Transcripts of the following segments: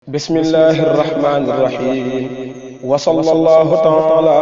بسم الله الرحمن الرحيم وصلى الله تعالى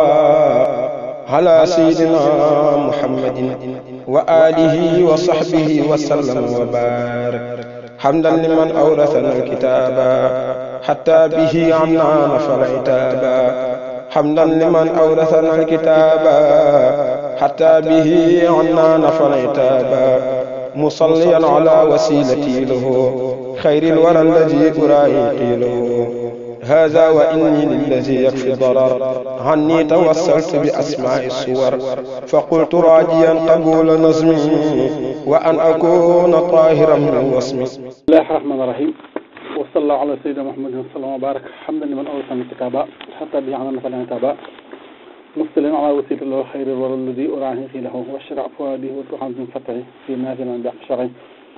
على سيدنا محمد وآله وصحبه وسلم وبارك حمدا لمن أورثنا الكتاب حتى به عنا نفر عتابا حمدا لمن أورثنا الكتاب حتى به عنا نفر عتابا مصليا على وسيلتي له خير الورى الذي أرائي له هذا وإني للذي يكفي الضرر عني توسلت بأسماء الصور فقلت راجيا قبول نظمي وأن أكون طاهرا من وصمي بسم الله الرحمن الرحيم وصلى الله على سيدنا محمد صلى الله عليه وسلم وبارك حمدا لمن أورثنا الكتاب حتى به عملنا فلا نتابع مصلين على وسيلة الله خير الورى الذي أراني في له والشرع فؤاده والتحام من فتره في نازل عن بحث شرعي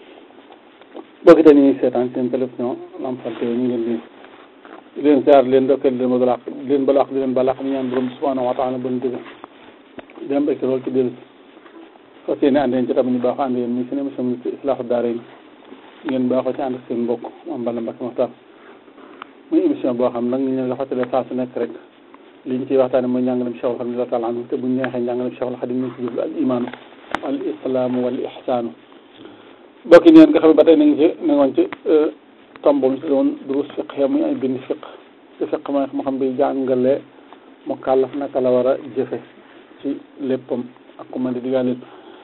bëgg dañuy seetaan seen télévision Lamp Fall ñu ngi leen di leen ziar leen ndokkeel leen ma balaax leen balaax di leen balaax ñu ñaan borom subhanahu wa taala bon dëgg di am bekk lool ci dellu fas yéene ànd yéen ci tamit ñu baax ànd yéen muy seen émission bi ci islaahu daara yi ngeen baaxoo ci ànd ak seen mbokk am bala Mbacke Maxtar muy émission boo xam nag ñu leen la fàttalee saa su nekk rek li ñu ciy waxtaane mooy njàngalem Cheikhul Khadim radiyallahu taala anhu te bu ñu neexee njàngalem Cheikhul Khadim ñu ci jublu al imaanu al islaamu wal ihsaanu bokki neen nga xam ne ba tey na ngi ci na ngoon ci tombam si doon durus fiq ya muy ay bind fiq te fiq mooy moo xam bi jàngale mu kàllaf naka la war a jëfe ci léppam ak ku mën di digaaleen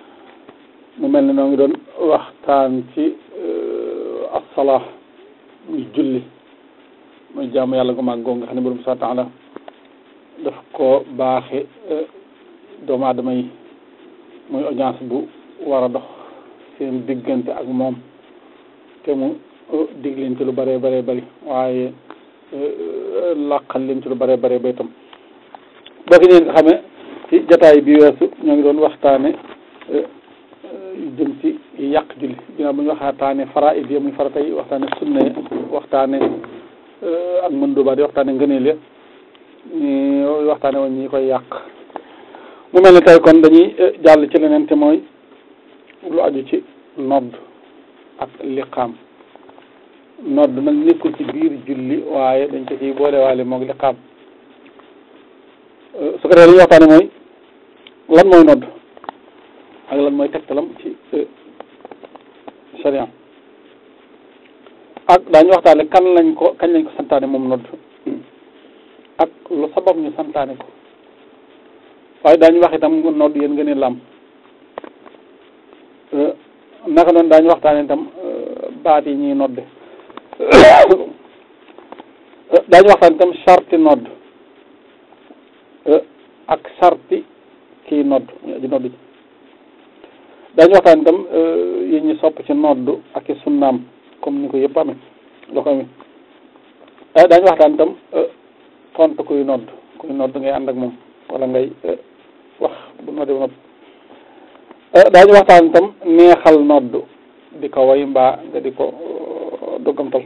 mu mel ne noo ngi doon waxtaan ci assalaa muy julli muy jaamu yàlla gu mag goo nga xam ne borom subhanahu wa taala daf ko baaxe doomu aadama yi muy audience bu war a dox seen diggante ak moom te mu dig leen ci lu bëree bëree bëri waaye làqal leen ci lu bëree bëree ba itam boo ki neen nga xamee ci jataay bi weesu ñoo ngi doon waxtaane jëm ci yàq julli ginnaaw bu ñu waxtaane faraid yi muy farata yi waxtaane sunna yi waxtaane ak mën dubaat yi waxtaane ngëneel ya ñu waxtaane woon ñi koy yàq mu mel ne tey kon dañuy jàll ci leneen te mooy lu aju ci nodd ak liqaam nodd nag nekkul ci biir julli waaye dañ ko ciy boole waale moog liqaam su ko defee li ñuy waxtaane mooy lan mooy nodd ak lan mooy tegtalam ci sharia ak daañu waxtaane kan lañ ko kañ lañ ko santaane moom nodd ak lu sabab ñu santaane ko waaye daañu wax itam nodd yéen nga ne lam naka noonu daañu waxtaane itam baat yi ñuy nodde daañu waxtaan itam sarti nodd ak sarti kii nodd muy aji nodd ji daañu waxtaan itam yi ñu sopp ci nodd ak i sunnaam comme ni ko yëpp amee loo ko amee daañu waxtaan itam tontu kuy nodd kuy nodd ngay ànd ak moom wala ngay wax bu nodde ba noppi daañu waxtaan itam neexal nodd di ko way mbaa nga di ko doggamtal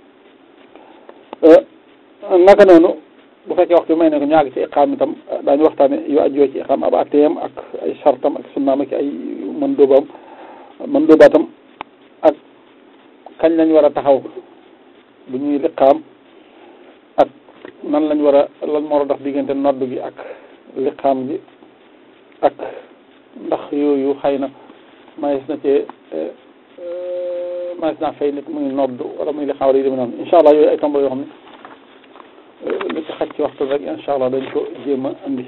naka noonu bu fekkee waxtu bi may ne ko ñaagi ci iqaam itam daañu waxtaane yu ajjoo ci iqaam ab atteem ak ay sartam ak sunnaam ak ay mën dóobaam mën dóobaatam ak kañ lañ war a taxaw bu ñuy liqaam ak nan lañ war a lan moo war a dox diggante nodd gi ak liqaam gi ak ndax yooyu xëy na mayes na cee mayes naa fay nit muy nodd wala muy li xaw yi demee noonu incha allah yooyu ay tomb yoo xam ne lu ci xaj ci waxtu rek incha allah dañ ko jéem a andi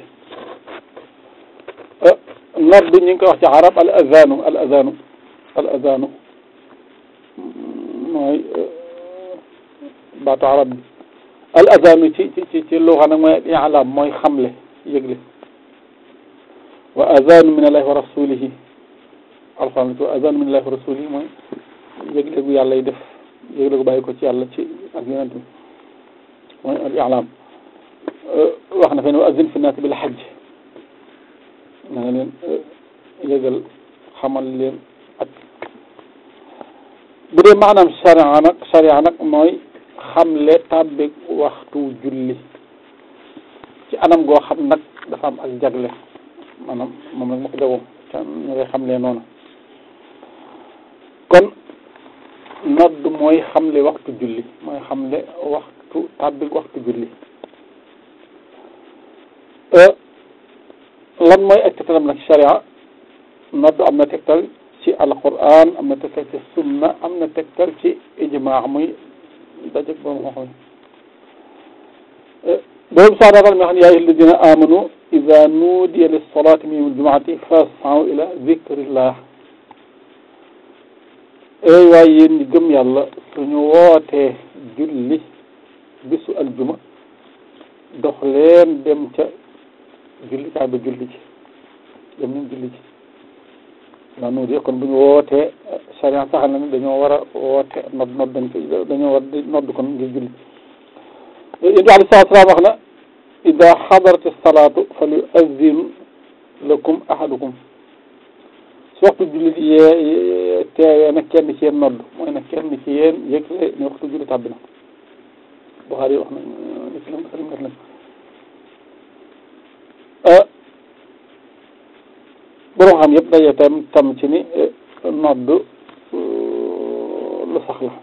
nodd ñu ngi koy wax ci arab al azanu al azanu al azanu mooy baatu arab bi al azanu ci ci ci luxa nag mooy i'lam mooy xamle yëgle wa azanu min allahi wa rasulihi alxuraan wa azanu min allahi wa rasulihi mooy yëgle gu yàlla yi def yëgle gu bàyyi ko ci yàlla ci ak yonent bi mooy al i'laam wax na fe ne wa azin fi naas bil hajj na nga leen yëgal xamal leen ak bu dee maanaam sharia nag sharia nag mooy xamle tàbbi waxtu julli ci anam goo xam nag dafa am ak jagle maanaam moom nag ma ko jagoo ca ñu koy xamlee noonu kon nodd mooy xamle waxtu julli mooy xamle waxtu tàbbi waxtu julli lan mooy ak tegtalam nag sharia nodd am na tegtal ci alquran am na tegtal ci sunna am na tegtal ci ijmaa muy dajeg boobu moo xam boobu saa daal nga xam ne yaa ayyuha alladina amanu ida nuudiya lissolati min yawmi aljumaati fas'aw ila zikrillah eey waaye yéen ñi gëm yàlla suñu wootee julli bisu aljuma dox leen dem ca julli kaay ba julli ci dem nañ julli ci daa nuudiya kon bu ñu wootee charia saxal na ni dañoo war a woote nodd nodd dañ koy dañoo war di nodd kon ngir julli yéntu alei salatu salaam wax na ida xadarati salaatu fal yuazzin lakum ahadukum su waxtu julli yee teewee nag kenn ci yéen nodd mooy nag kenn ci yéen yëgle ne waxtu julli tàbbi na Buxaari wax na Muslim Muslim def na borom xam yëpp daje tam tam ci ni nodd lu sax la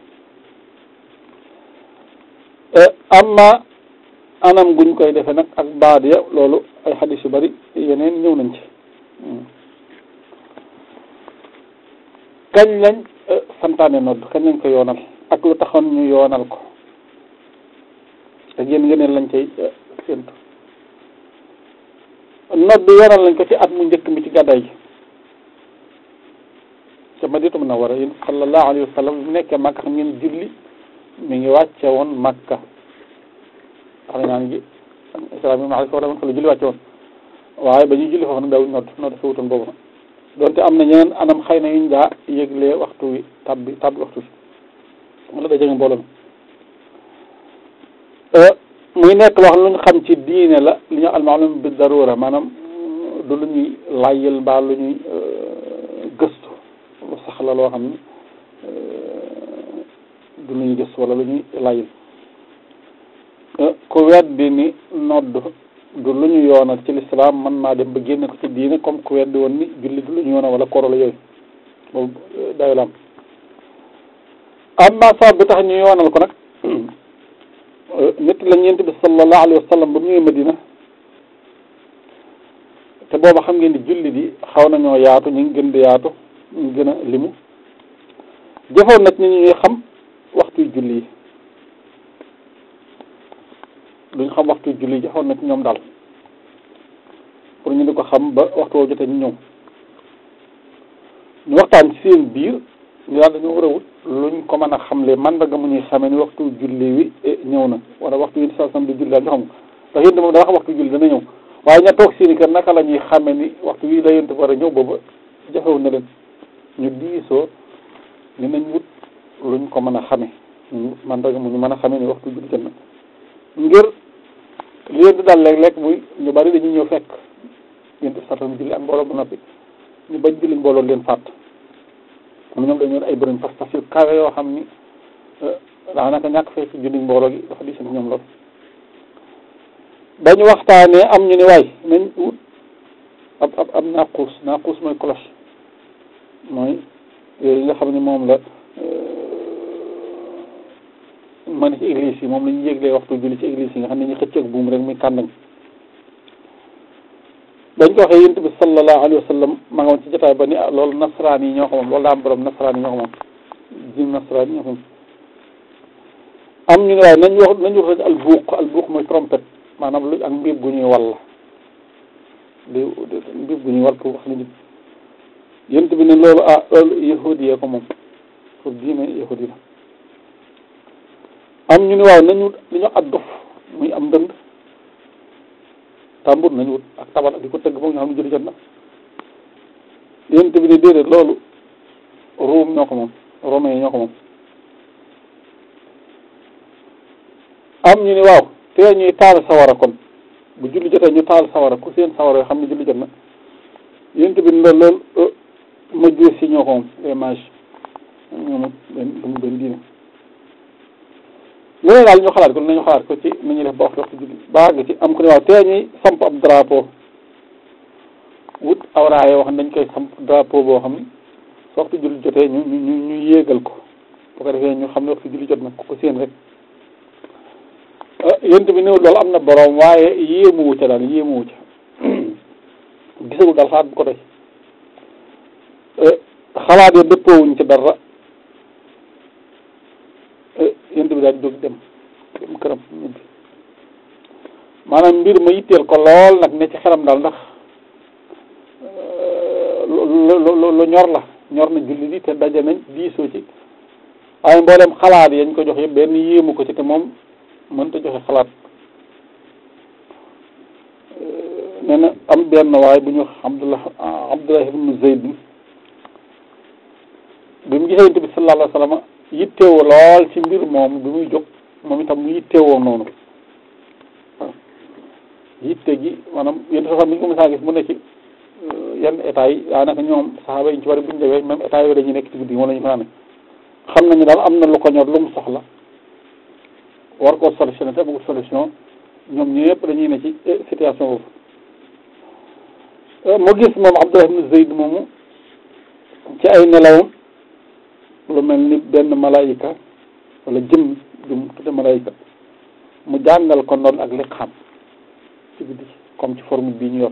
amma anam guñ koy defe nag ak baat ya loolu ay xadis yu bari yeneen ñëw nañ ci kañ lañ santaane nodd kañ lañ ko yoonal ak lu taxoon ñu yoonal ko ak yéen yeneen lañ cay séntu nodd yoonal lañ ko ci at mu njëkk mi ci gàddaay gi ca Madinatu Munawwara yéen sallallahu alayhi wa sallam mu nekkee Makka xam ngeen julli mi ngi wàcce woon Makka wax nañ naan gi islam bi ma xam ne fa la julli wàcce woon waaye ba ñuy julli foofu nag daawuñ nodd nodd fa wutoon boobu nag donte am na ñeneen anam xëy na yuñ daa yëglee waxtu wi tabbi tabbi waxtu wi wala da jege mbooloo mi muy nekk wax lu ñu xam ci diine la li ñu almaalum bi darura maanaam du lu ñuy layyal mbaa lu ñuy gëstu lu sax la loo xam ni du lu ñuy gëstu wala lu ñuy layyal ku weddi ni nodd du lu ñu yoonal ci lislaam mën naa dem ba génne ko ci diine comme ku weddi woon ni julli du lu ñu yoonal wala koro la yooyu boobu dayo la am amma sabab bi tax ñu yoonal ko nag nit la ñeent bi sallallahu alayhi wa sallam ba mu ñëwee Madina te booba xam ngeen ni julli di xaw nañoo yaatu ñu ngi gën di yaatu ñu ngi gën a limu jëfoon nag ñu ñuy xam waxtuy julli yi duñ xam waxtuy julli yi jëfoon nag ñoom daal pour ñu di ko xam ba waxtu woo jotee ñu ñëw ñu waxtaan ci seen biir ñu daal dañoo war a wut luñ ko mën a xamle mandarga mu ñuy xamee ni waxtu julli wi ñëw na wala waxtu yi sa sam di julli daal ñu xam ko ndax yénte moom daa wax waxtu julli dana ñëw waaye ña toog seeni kër naka la ñuy xamee ni waxtu wi la yénte war a ñëw booba jafewu na leen ñu diisoo ni nañ wut luñ ko mën a xame ñu mandarga mu ñu mën a xamee ni waxtu julli jot na ngir li leen di daal léeg-léeg muy ñu bari dañuy ñëw fekk yénte satam julli ak mbooloo bu noppi ñu bañ julli mbooloo leen fàtt mu ñoom dañu ay bërëñ pas-pas yu kawe yoo xam ni daanaka ñàkk fee ci julli mbooloo gi dafa di seen ñoom loolu dañu waxtaanee am ñu ne waay nañ wut ab ab ab naaquus naaquus mooy cloche mooy yooyu nga xam ne moom la ma ne ci église yi moom la ñu yéglee waxtu julli ci église yi nga xam ne ñu xëcc ak buum rek muy kàndañ dañ ko waxee yonent bi sallallahu alayhi wa sallam ma nga woon ci jotaay ba ni loolu nasaraan yi ñoo ko moom loolu daa am borom nasaraan yi ñoo ko moom jim nasaraan yi ñoo ko moom am ñu ne waaye nañ wax nañ wax al buuq al buuq mooy trompette maanaam lu ak mbiib gu ñuy wal di mbiib gu ñuy wal pour wax nit yonent bi ne loolu ah loolu yahudi yee ko moom pour diine yahudi la am ñu ne waaw nañu li ñu ak dof muy am ndënd tàmbur nañu wut ak tabal ak di ko tëgg foog ñu xam ne julli jot na yonent bi ne déedéet loolu ruum ñoo ko moom romain yi ñoo ko moom am ñu ne waaw te ñuy taal sawara kon bu julli jotee ñu taal sawara ku seen sawara yoo xam ne julli jot na yonent bi ne loolu majuus si ñoo ko moom les mages ñoom benn dumu benn diine lu ne daal ñu xalaat ko nañu xalaat ko ci nu ñuy def ba waxtu waxtu julli baag ci am ko ne waaw tee ñuy samp ab drapeau wut awraaye wax dañ koy samp drapeau boo xam ni su waxtu julli jotee ñu ñu ñu yéegal ko bu ko defee ñu xam ne waxtu julli jot na ku ko séen rek yonent bi néew loolu am na borom waaye yéemuwu ca daal yéemuwu ca gisagul daal xalaat bu ko doy xalaat ya dëppoowuñ ci dara yonent bi daal di jóg dem dem këram ñibbi maanaam mbir ma yitteel ko lool nag ne ci xelam daal ndax lu lu ñor la ñor na julli di te daje nañ diisoo ci waaye mboolem xalaat yañ ko jox yëpp benn yéemu ko ci te moom mënta joxe xalaat nee na am benn waaye bu ñu wax Abdullah Abdullah ibnu Zayd bi mu gisee Yonent bi sallallahu alayhi wa sallam yittewoo lool ci mbir moom bi muy jóg moom itam mu yittewoo noonu waaw yitte gi maanaam yéen sax mi ngi ko mos a gis mu ne ci yenn état yi daanaka ñoom saxaaba yi ñu ci bari bu ñu demee même état yooyu dañuy nekk ci guddi gi moom la ñu fanaan xam nañu daal am na lu ko ñor lu mu soxla war koo solutionné te amul solution ñoom ñëpp dañuy ne ci situation boobu mu gis moom Abdullah ibn Zayd moomu ci ay nelawam lu mel ni benn malaayika wala jëm jum tudde malaayika mu jàngal ko noonu ak liqaam ci guddi comme ci formule bii ñu yor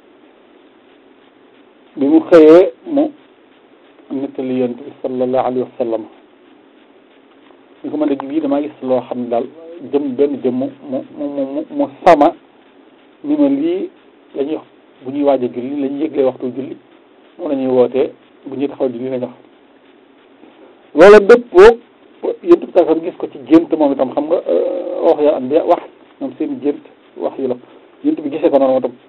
bi mu xëyee mu nettali yonent bi sallallahu alayhi wa sallam ñu ko mën a bii damaa gis loo xam ne daal jëm benn jëm mu mu mu mu sama ni ma lii la ñuy wax bu ñuy waaj a julli la ñuy yëglee waxtu julli moom la ñuy wootee bu ñuy taxaw julli la ñu wax loola dëppoo yonent bi sax gis ko ci gént moom itam xam nga wax ya am wax ñoom seen gént wax yu la yonent bi gisee ko noonu moo tam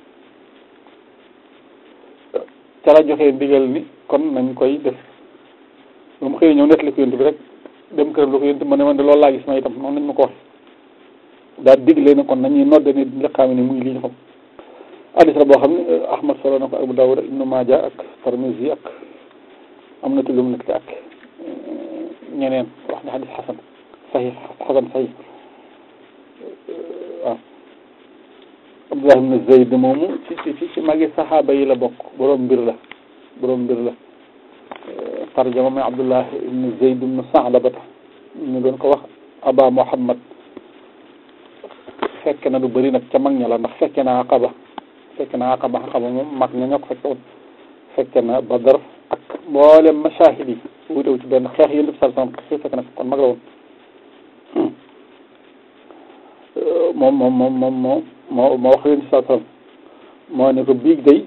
ca la joxee ndigal ni kon nañ koy def ba mu xëyee ñëw nettali ko yonent bi rek dem këram la ko yonent ma ne man de loolu laa gis ma itam noonu nañ ma ko wax daal digle na kon nañuy nodde ni liqaami ni muy li ñu xam hadis la boo xam ne Ahmad solo na ko Abu Dawud Ibnu Maaja ak Tirmisi ak am na tulum nag ak ñeneen wax ne hadis xasan sahih xasan sahih waaw Abdullah ibn Zayd moomu ci ci ci magi saxaaba yi la bokk borom mbir la borom mbir la tarjama mooy Abdullah ibn Zayd ibn Sa'labata ñu doon ko wax Aba Muhammad fekk na lu bëri nag ca mag ña la ndax fekke na Aqaba fekke na Aqaba Aqaba moom mag ña ñoo ko fekke woon fekke na Badar ak mboolem mashahid yi wutewu ci benn xeex yéen def sal sam fekk na kon mag la woon moom moom moom moom moo moo moo wax leen saa sallam moo ne ko biig day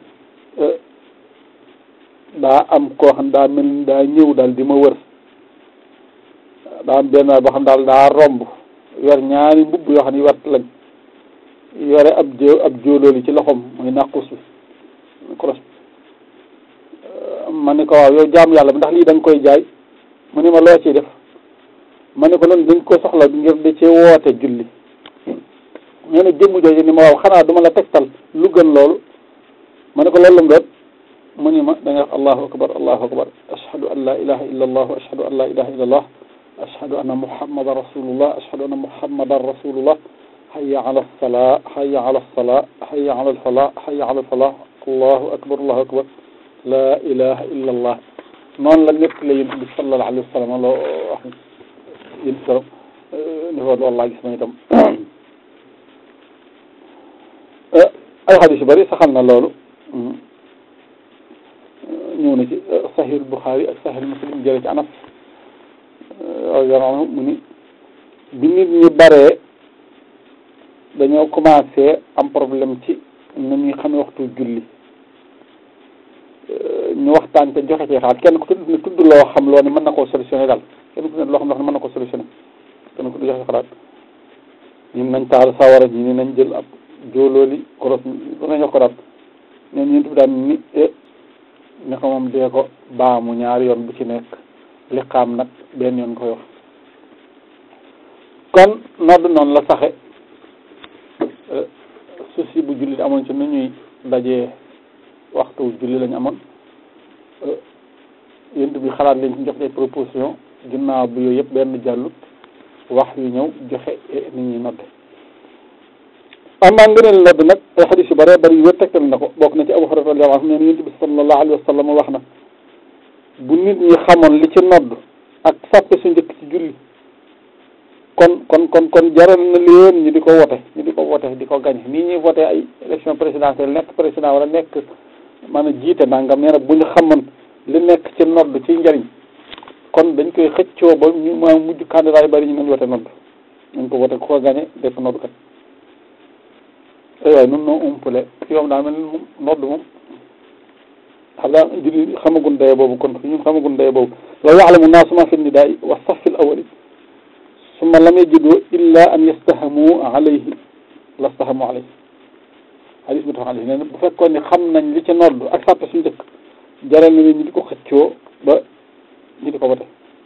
daa am koo xam daa mel ni daa ñëw daal di ma wër daa am benn boo xam daal daa romb yor ñaari mbubb yoo xam ne wert lañ yore ab jó ab jóolooli ci loxoom muy nàqus bi koros ma ne ko waaw yow jaam yàlla bi ndax lii da nga koy jaay mu ne ma loo ciy def ma ne ko loolu dañ ko soxla ngir da cee woote julli ñu ne jëmm jooju ni ma waaw xanaa duma la tegtal lu gën loolu ma ne ko loolu la nga mu ni ma da nga wax allahu akbar allahu akbar ashhadu an la ilaha illa allah ashhadu an la ilaha illa allah ashhadu anna muhammadan rasulullah ashhadu anna muhammadan rasulullah hayya ala salaa hayya ala salaa hayya ala falaa hayya ala falaa allahu akbar allahu akbar la ilaha illa allah noonu la nekk la yonent bi sallallahu alayhi wa sallam loo wax yéen sallam ni ko loolu laa gis ma itam ay xadis yu bëri saxal na loolu ñëw na ci sahih Bukhari ak sahih Muslim jële ci Anas radiyallahu anhu mu ni bi nit ñi baree dañoo commencé am problème ci nu ñuy xamee waxtu julli ñu waxtaan te joxe ci xalaat kenn ku tudd ne tudd loo xam loo ne mën na koo solutionné daal kenn ku tudd loo xam loo ne mën na koo solutionné kenn ku joxe xalaat ñun nañ taal sawara ñi ni nañ jël ab jóolooli koros lu nañ wax ko daal ñoom ñun tubi daan ni ni ko moom dee ko baamu ñaari yoon bu ci nekk liqaam nag benn yoon koy wax kon nodd noonu la saxe souci bu jullit amoon ci nu ñuy dajee waxtu julli lañu amoon yént bi xalaat lañ ci jox ay proposition ginnaaw bi yooyu yëpp benn jàllut wax yu ñëw joxe nit ñuy nodde amaa ngëneel nodd nag ay xadis yu bëree bëri yu wér tegtal na ko bokk na ci Abu Hurayra radiyallahu anhu nee na yonent bi sallallahu alayhi wa sallam wax na bu nit ñi xamoon li ci nodd ak sàppe su njëkk ci julli kon kon kon kon jaral na leen ñu di ko wote ñu di ko wote di ko gañe nii ñuy voté ay élection présidentielle nekk président wala nekk maanaam jiite nangam nee na bu ñu xamoon li nekk ci nodd ci njariñ kon dañ koy xëccoo ba ñu ma mujj candidat yi bari ñu nañ wote nodd nañ ko wote ku ko gañe def nodd kat ay waay nun noo umpale yoom daa mel ni moom nodd moom xam daa julli xamagun daye boobu kon ñun xamagun daye boobu law yaalamu naasu ma fi nidaai wa safil awali summa lam yajidu illa an yastahamu alayhi lastahamu alayhi hadis bi tax alayhi nee na bu fekkoon ni xam nañ li ci nodd ak sàppe su njëkk jaral na leen ñu di ko xëccoo ba ñu di ko wote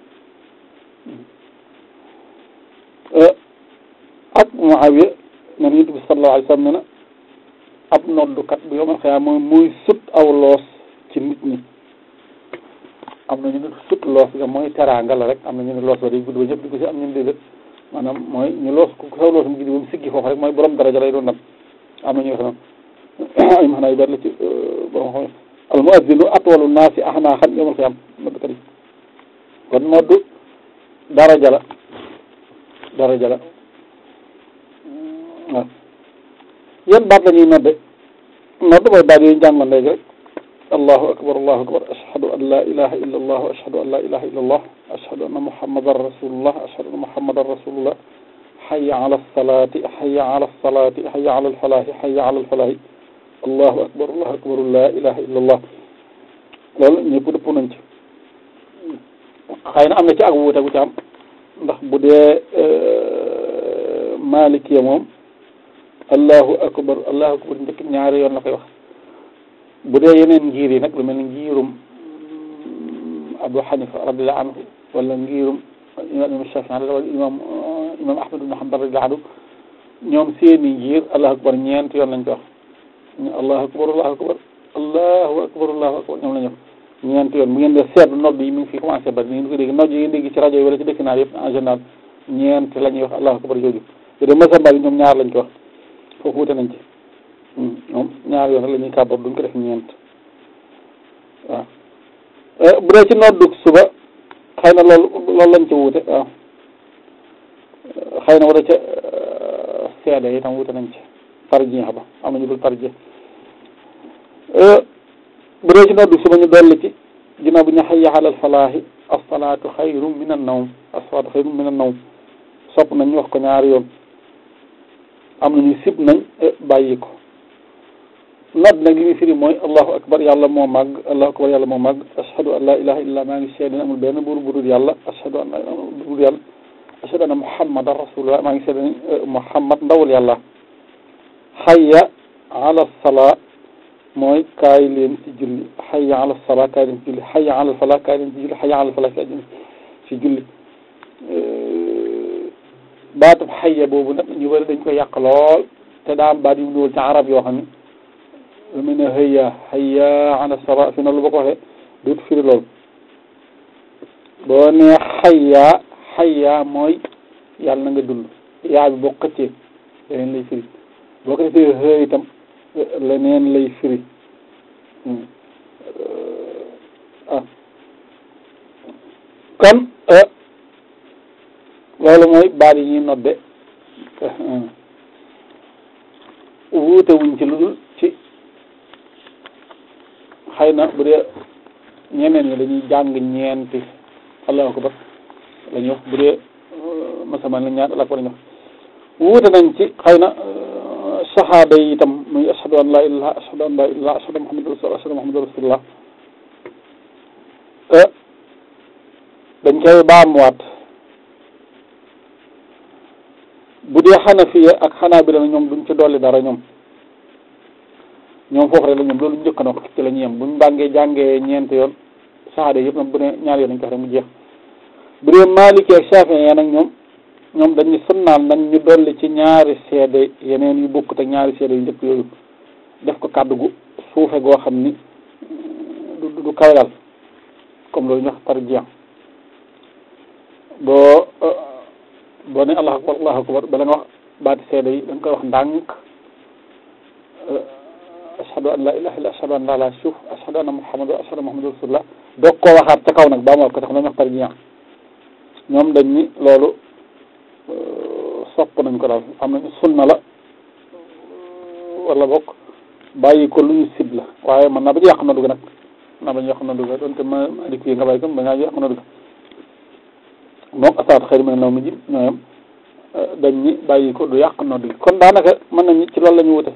ak Muawiya nen yonent bi sallallahu alayhi wa sallam ne na ab noddukat bu yomal xëyaa mooy muy sut aw loos ci nit ñi am na ñu ne sut loos ga mooy teraanga la rek am na ñu ne loos ba day gudd ba ñëpp di ko si am ñu ne déedéet maanaam mooy ñu loos ku saw loos mu guddi ba mu siggi foofu rek mooy borom daraja lay doon nag am na ñu wax noonu ay maanaa yu bari la ci borom xam al muazzinu atwalu naasi ahnaaxan yomal xëyaam noddukat yi kon noddu daraja la daraja la waaw yan baat la ñuy nodde nodd mooy baat yooyu njàngoon léegi rek allahu akbar allahu akbar ashhadu an la ilaha illa allah ashhadu an la ilaha illa allah ashhadu anna muhammadan rasulullah ashhadu anna muhammadan rasulullah hayya ala salati hayya ala salati hayya ala alfalahi hayya ala alfalahi allahu akbar allahu akbar la ilaha illa allah loolu ñëpp dëpp nañ ci xëy na am na ci ak wuute gu ci am ndax bu dee malikiya moom allahu akbar allahu akbar njëkk ñaari yoon la koy wax bu dee yeneen ngir yi nag lu mel ni ngirum Abu Hanifa radiallahu anhu wala ngirum imam Shafi wala imam imam Ahmad ibn Hanbal radiallahu anhu ñoom seeni ngir allahu akbar ñeent yoon lañ ko wax allahu akbar allahu akbar allahu akbar allahu akbar ñoom la ñu wax ñeent yoon bu ngeen dee seetlu nodd yi mi ngi fi commencé bari ni ngeen ko dégg nodd yi ngeen dégg ci rajo yi wala ci dëkk naar yëpp en général ñeent la ñuy wax allahu akbar jooju bu dee masamba bi ñoom ñaar lañ ko wax foofu wute nañ ci ñoom ñaar yoon la ñuy kàbbar duñ ko def ñeent waaw bu dee ci noddug suba xëy na loolu loolu lañ ci wute waaw xëy na wala ca seede yi tam wute nañ ci tarjih ba am nañu dul tarjih bu dee ci noddug suba ñu dolli ci ginnaaw bu ñu hayya alal falaahi as-salaatu xayrun min an-nawm as-salaatu xayrun min an-nawm sopp nañ ñu wax ko ñaari yoon am nañu sib nañ bàyyi ko nodd nag li muy firi mooy allahu akbar yàlla moo màgg allahu akbar yàlla moo màgg ashhadu an la ilaha illa maa ngi seede amul benn buur bu dul yàlla ashhadu an budul yàlla ashhadu anna muhammadan rasulullah maa ngi seede muhammad ndawul yàlla hayya ala salaa mooy kaay leen ci julli hayya ala salaa kaay leen ci julli hayya ala falaa kaay leen ci julli hayya ala falaa kaay leen ci julli baatub xayya boobu nag ñu bëri dañ koy yàq lool te daa am baat yu dugal ci arab yoo xam ne lu mel ne hayya hayya ala sala fi na lu ba ko waxee duut firi lool boo nee xayya xayya mooy yàlla na nga dund yaa bi boo xëccee leneen lay firi boo ko defee xëy itam leneen lay firi ah kon loolu mooy baat yi ñuy nodde wuute wuñ ci lu dul ci xëy na bu dee ñeneen ñi dañuy jàng ñeenti allahu akbar la ñuy wax bu dee masaman la ñaar allahu akbar la ñuy wax wuute nañ ci xëy na saxaaba yi itam muy ashhadu an la ilaha ashhadu an la ilaha ashhadu muhammadu rasulullah ashhadu muhammadu rasulullah dañ koy baamuwaat bu dee xanafiya ak xanaabila na ñoom duñ ci dolli dara ñoom ñoom foofu rek la ñoom loolu njëkk na ko ci la ñu yem buñ bàngee jàngee ñeent yoon saxaada yëpp nag bu ne ñaari yoon dañ ko wax rek mu jeex bu dee Maliki ak Shafi'i nag ñoom ñoom dañuy sunnaal nañ ñu dolli ci ñaari seede yeneen yu bokkut ak ñaari seede yu njëkk yooyu def ko kàddu gu suufe goo xam ni du du kawe daal comme loolu ñu wax tarjih boo boo ne allahu akbar allahu akbar bala nga wax baati seede yi da nga koy wax ndànk ashhadu an la ilaha illa ashhadu an la ilaha suuf ashhadu anna muhammadu ashhadu muhammadu rasulullah doog koo waxaat ca kaw nag ba mu wax ko tax dañu wax tarjih ñoom dañ ni loolu sopp nañ ko daal am nañ sunna la wala bokk bàyyi ko lu ñu sib la waaye man naa ba ñu yàq noddu ga nag naa ba ñu yàq noddu ga donte ma adi yi nga bàyyi ko ba ngaa yàq noddu ga moom asaat xëy na naw mi ji ñooyam dañ ni bàyyi ko du yàq noddu gi kon daanaka mën nañu ci loolu la ñu wute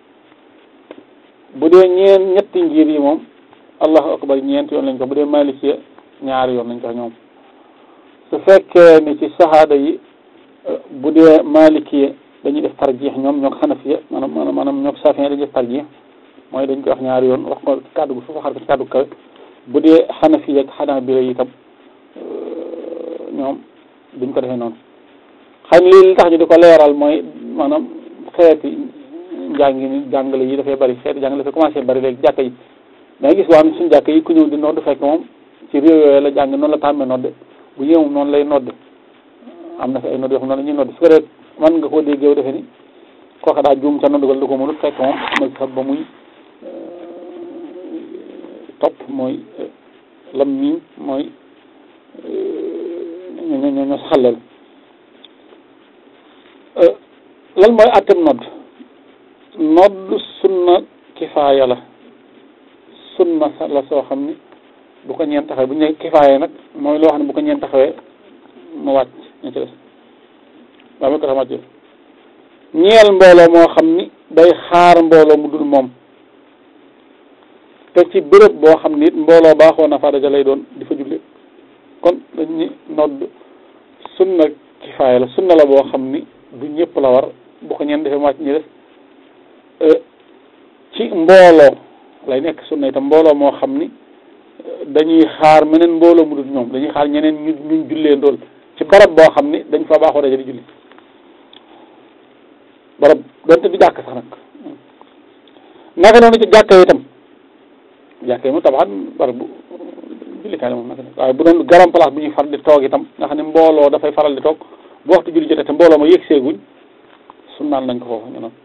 bu dee ñeen ñetti ngir yi moom allahu akbar ñeent yoon lañ ko bu dee malikiya ñaari yoon lañ ko ñoom su fekkee ni ci sahaada yi bu dee malikiya dañuy def tarjix ñoom ñoo ko xanafiya maanaam maanaam maanaam ñoo ko safiya dañuy def tarjix mooy dañ koy wax ñaari yoon wax ko kàddu gu suuf waxaat ko ci kàddu kawe bu dee xanafiya ak xanaabila yi itam ñoom duñ ko defee noonu xam lii li tax ñu di ko leeral mooy maanaam xeeti njàngi ni jàngale yi dafay bari xeeti jàngale dafay commencé bari léegi jàkka yi danga gis waa suñu jàkka yi ku ñëw di nodd fekk moom ci réew yooyu la jàng noonu la tàmmee nodde bu ñëw noonu lay nodde am na fi ay nodd yoo xam noonu la ñuy nodde su ko dee man nga koo déggee defe ni kooka daa juum ca noddugal du ko mënut fekk moom mooy sax ba muy topp mooy lam miñ mooy ñoo ñoo ñoo saxalal lan mooy àttem nodd nodd sunna kifaaya la sunna la soo xam ni bu ko ñeen taxawee bu ñu ne kifaaya nag mooy loo xam ne bu ko ñeen taxawee mu wàcc ñu ci des waaw ko tax ñeel mbooloo moo xam ni day xaar mbooloo mu dul moom te ci bërëb boo xam ni it mbooloo baaxoo na fa daja lay doon di fa julli kon dañ ni nodd sunna kifaaya la sunna la boo xam ni du ñëpp la war bu ko ñeen defee mu wàcc ñu des ci mbooloo lay nekk sunna itam mbooloo moo xam ni dañuy xaar meneen mbooloo mu dul ñoom dañuy xaar ñeneen ñu ñu jullee ndool ci barab boo xam ni dañ fa baaxoo daje di julli barab donte du jàkk sax nag naka noonu ci jàkka yi itam jàkka yi moom tabaxat barab bu jullikaay la moom naka waaye bu doon garam place bu ñuy far di toog itam nga xam ne mbooloo dafay faral di toog bu waxtu julli jotee te mbooloo ma yëg seeguñ sunnaan nañ ko foofu ñu noonu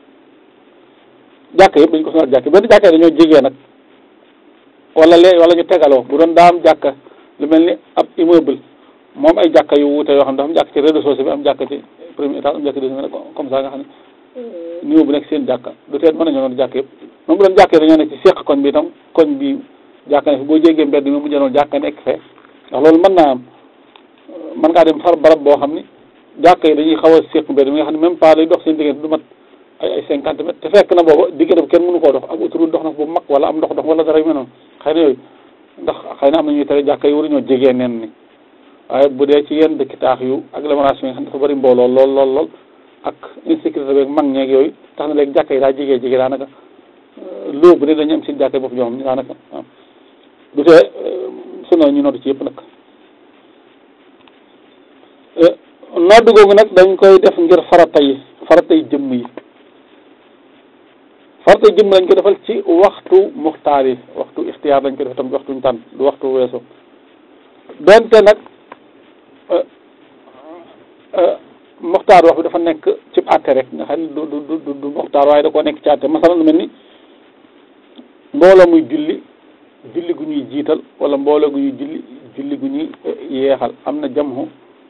jàkka yëpp dañ ko sunnaat jàkka benn jàkka yi dañoo jigee nag wala lee wala ñu tegaloo bu doon daa am jàkka lu mel ni ab immeuble moom ay jàkka yu wuute yoo xam ne dafa am jàkka ci rez-de-chaussée bi am jàkka ci premier étage am jàkka deuxième comme ça nga xam ne niveau bu nekk seen jàkka du teet mën nañoo noonu jàkka yëpp moom bu doon jàkka dañoo nekk ci seq koñ bi itam koñ bi jàkka ne fi boo jéggee mbedd mi mu jënoon jàkka nekk fee ndax loolu mën naa am mën ngaa dem far barab boo xam ni jàkka yi dañuy xaw a seq mbedd mi nga xam ne même pas lay dox seen diggante du mat ay ay cinquante mètres te fekk na booba diggante bu kenn mënu koo dox ak autoroute dox na bu mag wala am ndox dox wala dara yu mel noonu xëy na yooyu ndax xëy na am na ñuy tere jàkka yi waruñoo jegee nen ni waaye bu dee ci yenn dëkk taax yu agglomération yi nga xam dafa bëri mbooloo lool lool lool ak insécurité beeg mag ñeeg yooyu tax na léegi jàkka yi daa jegee jege daanaka loo bu ne dañu am seen jàkka yi bopp ñoo xam ne daanaka waaw du tee suna ñu nodd ci yëpp nag nodd googu nag dañ koy def ngir farata yi farata yi jëmm yi farata yi jëmm lañ ko defal ci waxtu muxtaar yi waxtu ixtiyaar lañ ko def tam waxtuñ tànn du waxtu weesu donte nag muxtaar wax bi dafa nekk ci àtte rek nga xam ne du du du du muxtaar waaye da koo nekk ci àtte masalan lu mel ni mbooloo muy julli julli gu ñuy jiital wala mbooloo gu ñuy julli julli gu ñuy yeexal am na jamhu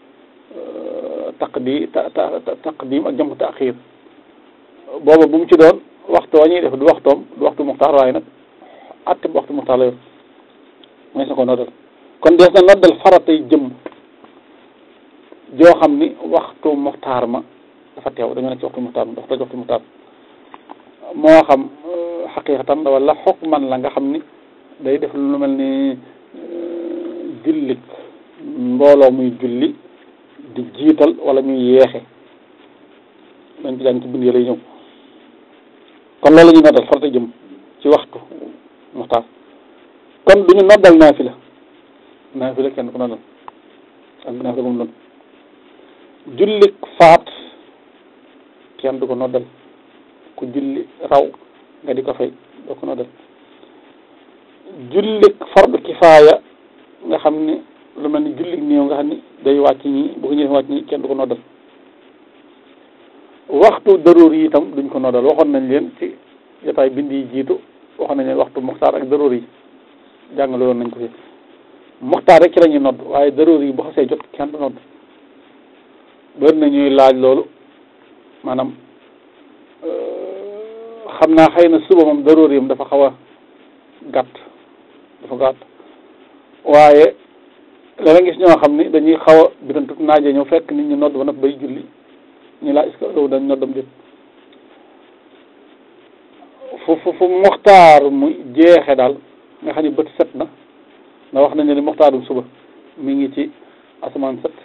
taqdi ta taqdim ak jamhu taxir booba bu mu ci doon waxtu wa ñuy def du waxtoom du waxtu muxtaar waaye nag àtte bu waxtu muxtaar la yor mooy sa ko noddal kon dees na noddal faratay jëm joo xam ni waxtu muxtaar ma dafa teew dañoo nekk ci waxtu muxtaar ma dafa toj waxtu muxtaar moo xam xaqiqatan wala xukman la nga xam ni day def lu mel ni jullik mbooloo muy julli di jiital wala ñuy yeexe dañ ci jàng ci bind yi lay ñëw kon loolu la ñuy noddal farata jëm ci waxtu muxtaar kon duñu noddal naafila naafila kenn ko noddal ak naafila bu mu doon jullik faat kenn du ko noddal ku julli raw nga di ko fay doo ko noddal jullik fardu kifaaya nga xam ni lu mel ni jullik néew nga xam ni day wàcc ñi bu ko ñëwee wàcc ñi kenn du ko noddal waxtu daruur yi itam duñ ko noddal waxoon nañ leen ci jotaay bind yi jiitu waxoon nañ leen waxtu muxtaar ak daruur yi jàngale woon nañ ko fi muxtaar rek ci la ñuy nodd waaye daroor yi bu xasee jot kenn du nodd bëri na ñuy laaj loolu maanaam xam naa xëy na suba moom daroor yam dafa xaw a gàtt dafa gàtt waaye dana gis ñoo xam ni dañuy xaw a birantu naaje ñëw fekk nit ñi nodd ba nag bay julli ñu laa est-ce que loolu dañ noddam déet fu fu fu muxtaar mu jeexe daal nga xam ni bët set na ndax wax nañ ne ni muxtaarum suba mi ngi ci asamaan set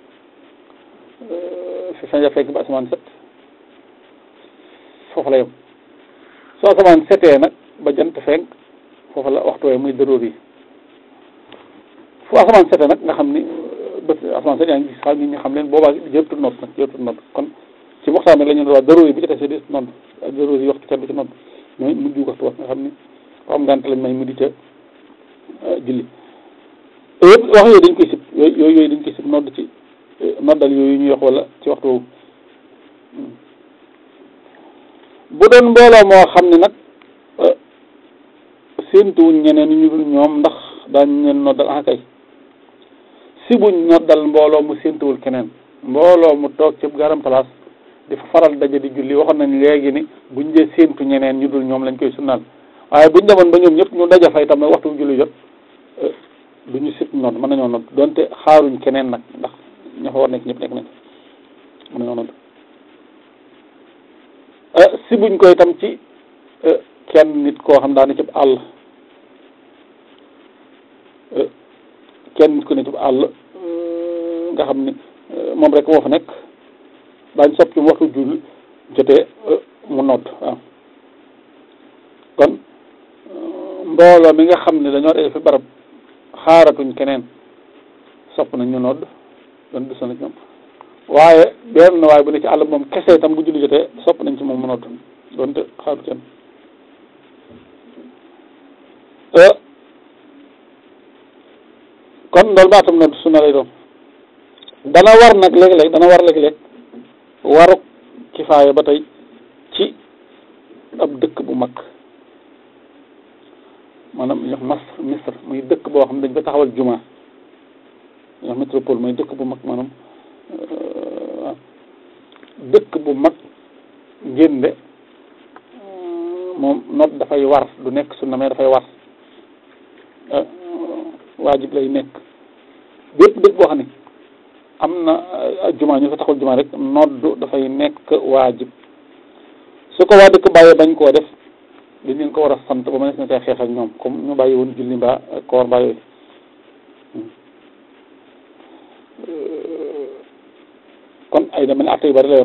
fi faja fekk ba asamaan set foofu la yem su asamaan setee nag ba jant fenk foofu la waxtu wee muy dëróor yi fu asamaan setee nag nga xam ni bët asamaan set yaa ngi gis xam nit ñi xam leen boobaa jërëtul nodd nag jërëtul nodd kon ci muxtaar nag la ñu wax dëróor yi bi ci desee di nodd dëróor yi waxtu kenn du ci nodd mooy mujj waxtu wax nga xam ni ko am ngànt lañ may mu di ca julli yëpp wax yooyu dañ koy sib yooyu yooyu dañ koy sib nodd ci noddal yooyu ñuy wax wala ci waxtu woowu bu doon mbooloo moo xam ne nag séentuwuñ ñeneen ñu dul ñoom ndax daañ leen noddal ah kay si buñ noddal mbooloo mu séentuwul keneen mbooloo mu toog ci garam place di fa faral daje di julli waxoon nañ léegi ni buñ dee séentu ñeneen ñu dul ñoom lañ koy sunnaal waaye buñ demoon ba ñoom ñëpp ñu daja fay tam nag waxtu julli jot du ñu sit nodd mën nañoo nodd donte xaaruñ keneen nag ndax ña fa war nekk ñëpp nekk nañ mën nañoo nodd si buñ koy tam ci kenn nit koo xam daa ne ci àll kenn nit ko ne ci àll nga xam ni moom rek moo fa nekk daañ sopp ci waxtu julli jotee mu nodd waaw kon mbooloo mi nga xam ne dañoo dee fi barab xaaratuñ keneen sopp nañ ñu nodd doon du sonn ci ñoom waaye benn waaye bu ne ci àll moom kese itam bu julli jotee sopp nañ ci moom mu nodd doonte xaaru kenn kon loolu baatam nodd sunna lay doon dana war nag léeg-léeg dana war léeg-léeg waruk kifaaya ba tey ci ab dëkk bu mag maanaam ñox mas misr muy dëkk boo xam ne dañ fa taxawal juma ñox métropole mooy dëkk bu mag maanaam dëkk bu mag ngénde moom noot dafay war du nekk sunna mais dafay war waajib lay nekk bépp dëkk boo xam ne am na juma ñu fa taxawal juma rek noddu dafay nekk waajib su ko waa dëkk bàyyee bañ koo def dañ leen ko war a sant ba ma ne na xeex ak ñoom comme ñu bàyyi woon julli mbaa koor mbaa yooyu kon ay dama ne atte yu bari la yor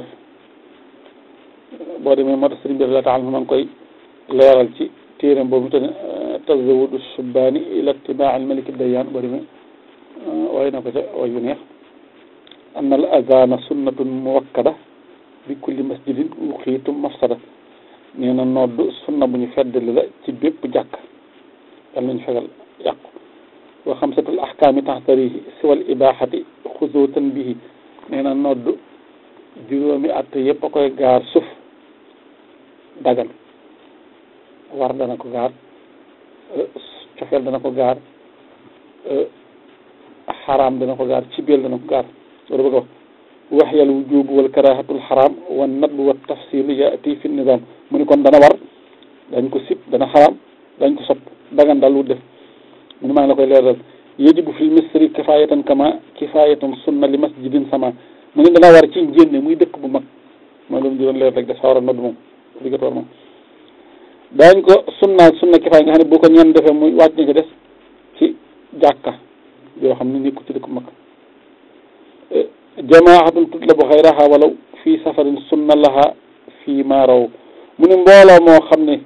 boo demee moo tax sëriñ bi la taxal ma ngi koy leeral ci téeram boobu te ne tazawudu subbaani ila itibaa al malik dayyaan boo demee waaye na ko ca way yu neex an al azana sunnatun muwakkada bi kulli masjidin uxiitu mafsada nee na nodd sunna bu ñu feddali la ci bépp jàkk yal nañu fegal yàqu wa xamsatul ahkaami taxtarihi siwal ibaaxati xuzuutan bihi nee na nodd juróomi at yëpp a koy gaar suuf dagan war dana ko gaar cofeel dana ko gaar xaraam dana ko gaar cibeel dana ko gaar loolu bëgg a wax waxyal wujub wal karahatul xaraam wa nadb wa tafsil yaati fi nizam mu ni kon dana war dañ ko sib dana xaraam dañ ko sopp dagan daal wut def mu ni maa ngi la koy leeral yajibu fil misri kifayatan kama kifayatan sunna li masjidin sama mu ni dana war ci njénne muy dëkk bu mag mooy loolu ñu doon leer rek dafa war a nodd moom obligatoire moom daañ ko sunna sunna kifaay nga xam ne boo ko ñenn defee muy wàcc na ci des ci jàkka yoo xam ne nekku ci dëkk bu mag jamaahatun tutlabu xayraha walaw fii safarin sunna laha fii ma raw mu ni mbooloo moo xam ne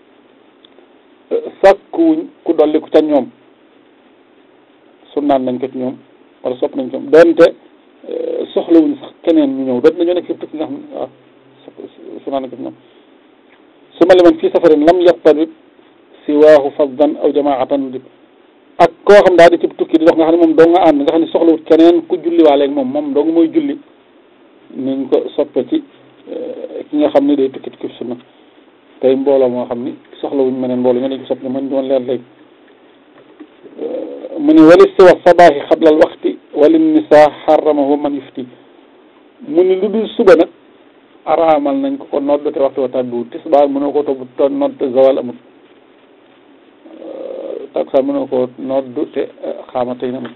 sàkkuwuñ ku dolli ko ca ñoom sunnaan nañ ko ci ñoom wala sopp nañ ko doonte soxlawuñ sax keneen ñu ñëw doot nañoo nekk yëpp tukki nga xam ne waaw sunnaan nañ ko ci ñoom su ma liman fii safarin lam yaqtarib siwaahu faddan aw jamaatan di ak koo xam daal di ci tukki di dox nga xam ne moom doo nga ànd nga xam ne soxlawut keneen ku julli waaleeg moom moom dong mooy julli niñ ko soppe ci ki nga xam ne day tukki tukki sunna tey mbooloo moo xam ni soxlawuñ meneen mbooloo ñoo dañ ko sopp ne mën doon leer léegi mu ne wali siwa sabaahi xabla al waxti wali nisa xaramahu man yufti mu ni lu dul suba nag araamal nañ ko ko nodd te waxtu wa tàbbiwul tisbaar mënoo ko topp nodd te zawal amut takkusaan mënoo ko nodd te xaama tey na amut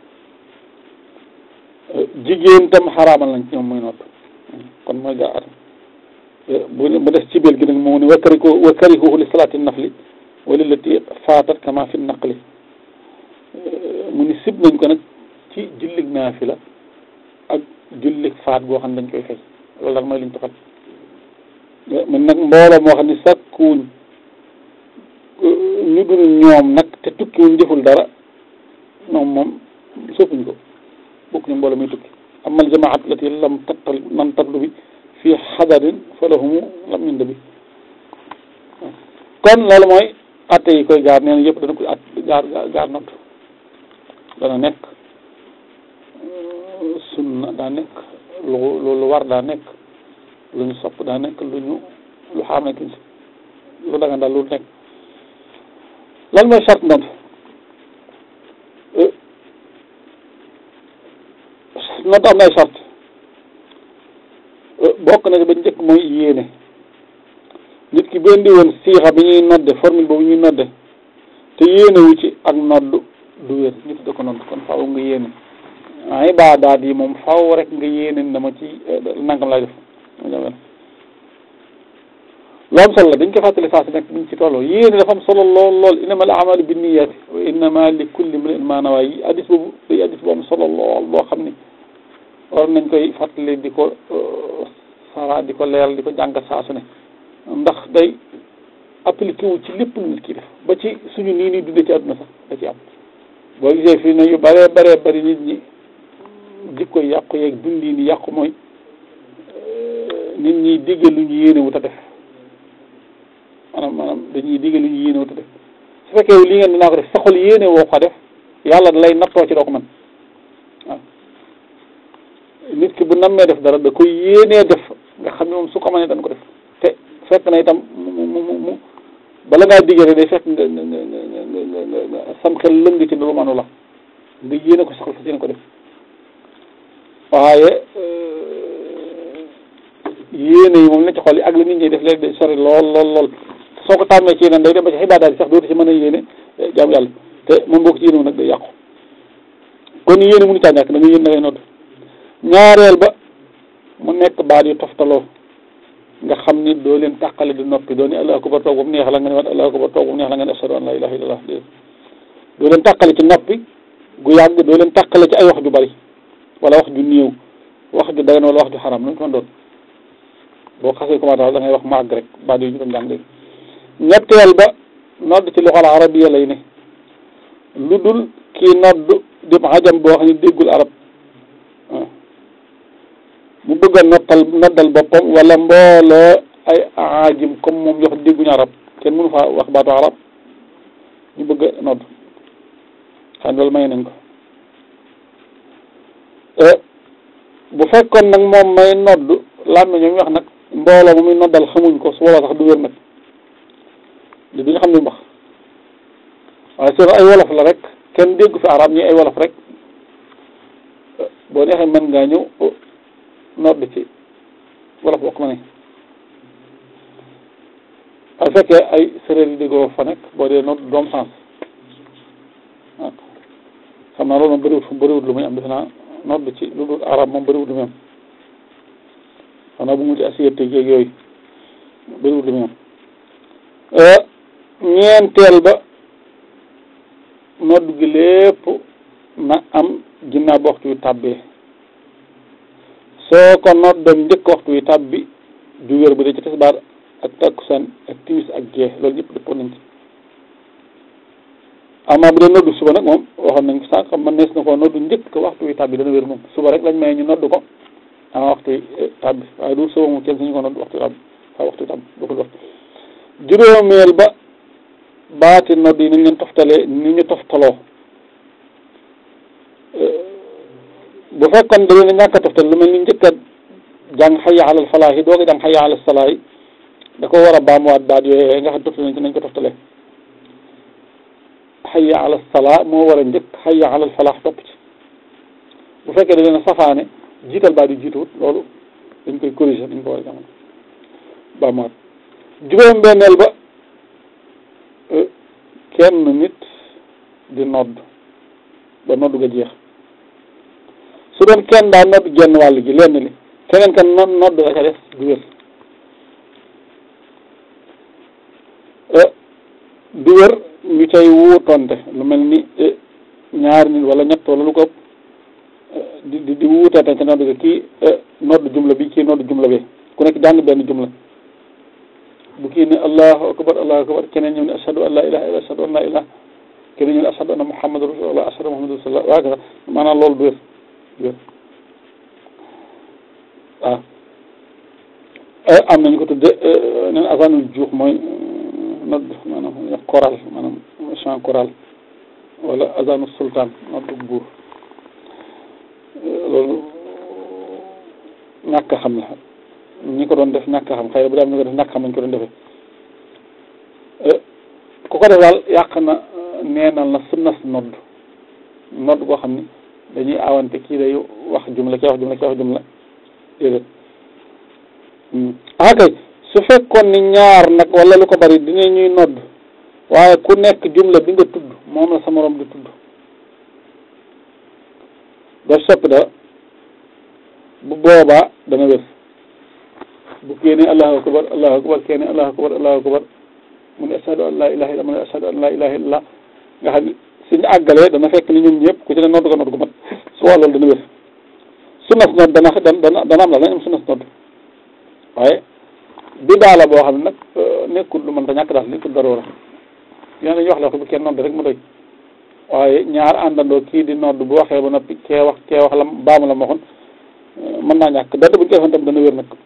jigéen tam xaraamal nañ ci ñoom muy nodd kon mooy gaa atam bu bu des ci biir gi nag moo ne wakkari ko wakkarihuhu li salaati nafli wala lati faatat kama fi naqli mu ni sib nañ ko nag ci jullig naafila ak jullig faat boo xam ne dañ koy fay loolu daal mooy liñ toxal mun nag mbooloo moo xam ne sàkkuwuñ ñu dul ñoom nag te tukkiwuñ jëful dara ñoom moom soppuñ ko bokk ñu mbooloo muy tukki amal jamaat lati lam tattal man tablu bi fii xadarin fa lahumu lam yund bi kon loolu mooy atte yi koy gaar nee na yëpp dana koy at gaar gaar nodd dana nekk sunna daa nekk lu lu war daa nekk lu ñu sopp daa nekk lu ñu lu xaam nekk lu dagan daal lu nekk lan mooy charte nodd nodd am na ay charte bokk na ba njëkk mooy yéene nit ki benn di woon siixa bi ñuy nodde formule boobu ñuy nodde te yéene wu ci ak nodd du wér nit da ko nodd kon faaw nga yéene ay ibaadaat yi moom faaw rek nga yéene dama ci nangam lay def lu am solo la dañ ko fàttali saa si nekk buñ ci tolloo yéene dafa am solo lool lool innama al amalu binniyaati wa innama li kulli imri'in ma nawaa yi addis boobu day addis bu am solo lool boo xam ni war nañ koy fàttali di ko sara di ko leeral di ko jàngat saa su ne ndax day appliqué wu ci lépp lu nit ki def ba ci suñu nii nii dundee ci àdduna sax da ci am boo gisee fii ne yu bëree bëree bëri nit ñi jikko yàqu yeeg dundi ni yàqu mooy nit ñi digge lu ñu yéene wut a def maanaam maanaam dañuy digge lu ñu yéene wut a def su fekkee li ngeen dinaa ko def saxul yéene woo ko def yàlla da lay nattoo ci doo ko mën waaw nit ki bu nammee def dara da koy yéenee def nga xam ne moom su ko mënee dañ ko def te fekk na itam mu mu mu bala ngaa digge rek day fekk nga nga nga nga nga sam xel lëng ci lu manu la nga yéene ko saxal fas yéene ko def waaye yéene yi moom na ci xol yi ak li nit ñi def léegi day sori lool lool lool soo ko tàmmee ci yeneen day dem ba ci xibaadaat yi sax dootu ci mën a yéene jaamu yàlla te moom boo ko ci yéene nag day yàqu kon yéene mënu caa ñàkk da nga yéen da ngay nodd ñaareel ba mu nekk baat yu toftaloo nga xam ni doo leen tàqale di noppi doo ni allahu akbar toog ba mu neex la nga ne waat allahu akbar toog ba mu neex la nga ne ashhadu an la ilaha illallah doo leen tàqale ci noppi gu yàgg doo leen tàqale ci ay wax ju bari wala wax ju néew wax ju dagan wala wax ju xaram lu mu ko doon boo xasee commencé da ngay wax màgg rek baat yu ñu doon jàng léegi ñetteel ba nodd ci loxol arabiya lay ne lu dul kii nodd di xajam boo xam ne déggul arab mu bëgg a nottal noddal boppam wala mbooloo ay aajim comme moom yoo xam dégguñu arab kenn mënu faa wax baatu arab ñu bëgg a nodd xam loolu may nañ ko bu fekkoon nag moom may nodd làmmiñ ñoom wax nag mbooloo mu muy noddal xamuñ ko su boobaa sax du wér nag li duñu xam ne mu wax waaye soo ay wolof la rek kenn déggu fi arab ñi ay wolof rek boo neexee mën ngaa ñëw nodd ci wolof bokk ma ne waaye fekkee ay séréer yi déggoo fa nekk boo dee nodd doom sens waaw xam naa loolu moom bëriwut fu bëriwut lu muy am defe naa nodd ci lu dul arab moom bëriwut lu muy am xanaa bu mu ci assiette yeeg yooyu bëriwut lu muy am ñeenteel ba nodd gi lépp na am ginnaaw ba waxtu wi tàbbee soo ko noddoon njëkk waxtu wi tàbbi du wér bu dee ci tisbaar ak takkusaan ak timis ak gee loolu ñëpp dëppoo nañ ci amaa bu dee noddu suba nag moom waxoon nañ ko sànq man nees na koo noddu njëkk waxtu wi tàbbi dana wér moom suba rek lañ may ñu noddu ko ama waxtu wi tàbbi waaye du suba moom kenn suñu ko noddu waxtu wi tàbbi waaw waxtu wi tàbbi bokkul waxtu juróomeel ba baati nodd yi ni ñu leen toftalee ni ñu toftaloo bu fekkoon da leen ñàkk a toftal lu mel ni njëkk a jàng xayya alal falaahi doog a jàng xayya alal salaahi da ko war a baamuwaat baat yooyu nga xam toftal nañ ci nañ ko toftalee hayya ala salaa moo war a njëkk hayya ala falaax topp ci bu fekkee da leen a safaane jiital baa di jiituwut loolu dañ koy corriger dañ ko war a jamono ba maat juróom benneel ba kenn nit di nodd ba nodd ga jeex su doon kenn daa nodd genn wàll gi lenn li keneen kan nodd nodd la ca des du wér du wér ñu cay wuutonte lu mel ni ñaari nit wala ñett wala lu ko di di di wuutante ca nodd ga kii nodd jumla bi kii nodd jumla bi ku nekk jàng benn jumla bu kii ne allahu akbar allahu akbar keneen ñëw ne ashhadu an la ilaha illa ashhadu an la ilaha keneen ñëw ne ashhadu anna muhammadu rasulullah ashhadu muhammadu rasulullah waa ka maanaam loolu du wér du wér waaw am nañu ko tudde neen asanul juux mooy nodd maanaam choral maanaam chant choral wala azanu sultan noddu buur loolu ñàkk a xam la ñi ko doon def ñàkk a xam xëy na bu dee am ñu ko def ñàkk xam nañ ko doon defee ku ko def daal yàq na neenal na sunnas nodd nodd boo xam ni dañuy awante kii day wax jumla kii wax jumla kii wax jumla déedéet ah kay su fekkoon ni ñaar nag wala lu ko bari dina ñuy nodd waaye ku nekk jumla bi nga tudd moom la sa morom di tudd daf soppi dara bu boobaa dana wér bu kii ne allahu akbar allahu akbar kii ne allahu akbar allahu akbar mu ne ashhadu an la ilaha illa mu ne ashhadu an la ilaha illa nga xam ne suñu àggalee dana fekk ni ñoom ñëpp ku ci ne nodd ko nodd ko mat su waa loolu dana wér sunnas nodd dana dana dana am la dañ am sunnas nodd waaye bi daala boo xam ne nag nekkul lu mën ta ñàkk daal nekkul daroora yéen dañuy wax la ko bu kenn nodd rek mu doy waaye ñaar àndandoo kii di nodd bu waxee ba noppi kee wax kee wax la baamu la ma waxoon mën naa ñàkk dara buñ koy defoon tam dana wér nag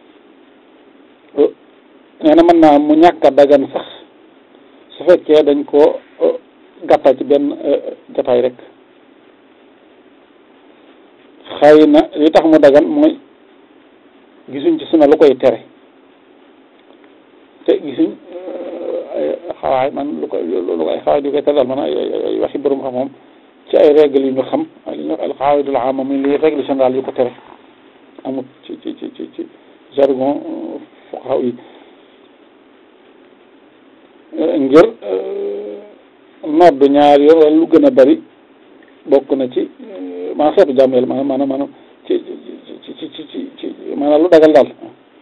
nee na mën naa mu ñàkk a dagan sax su fekkee dañ koo gàttal ci benn jataay rek xëy na li tax mu dagan mooy gisuñ ci suna lu koy tere te gisuñ ay xawaay man lu koy lu koy xawaay di koy tere daal man ay waxi borom xam moom ci ay règle yu ñu xam li ñu al xawaidul ama muy li règle générale yu ko tere amut ci ci ci ci ci jargon fuqaha yi ngir nodd ñaar yoon wala lu gën a bari bokk na ci maanaam xeetu jàmm yàlla maanaam maanaam maanaam ci ci ci ci ci ci maanaam lu dagal daal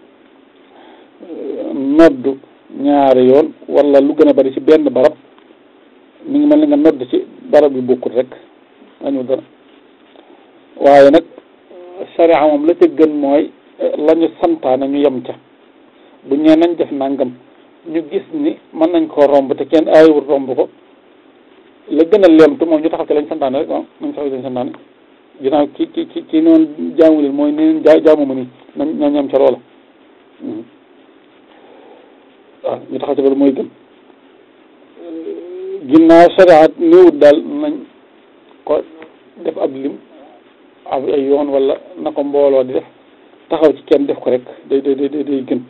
nodd ñaari yoon wala lu gën a bari ci benn barab mi ngi mel ni nga nodd ci barab yu bokkut rek añu dara waaye nag sharia moom la ca gën mooy la ñu santaane ñu yem ca bu ñee nañ def nangam ñu gis ni mën nañ koo romb te kenn aayewul romb ko la gën a leemtu moom ñu taxaw ci lañ santaane rek waaw nañ taxaw ci lañ santaane ginnaaw ki ki ki ki noonu jaamu leen mooy neneen jaa jaamu ma nii nañ nañ yem ca loola waaw ñu taxaw ci loolu mooy gën ginnaaw shariat néewut daal nañ ko def ab lim ab ay yoon wala na ko mbooloo di def taxaw ci kenn def ko rek day day day day gën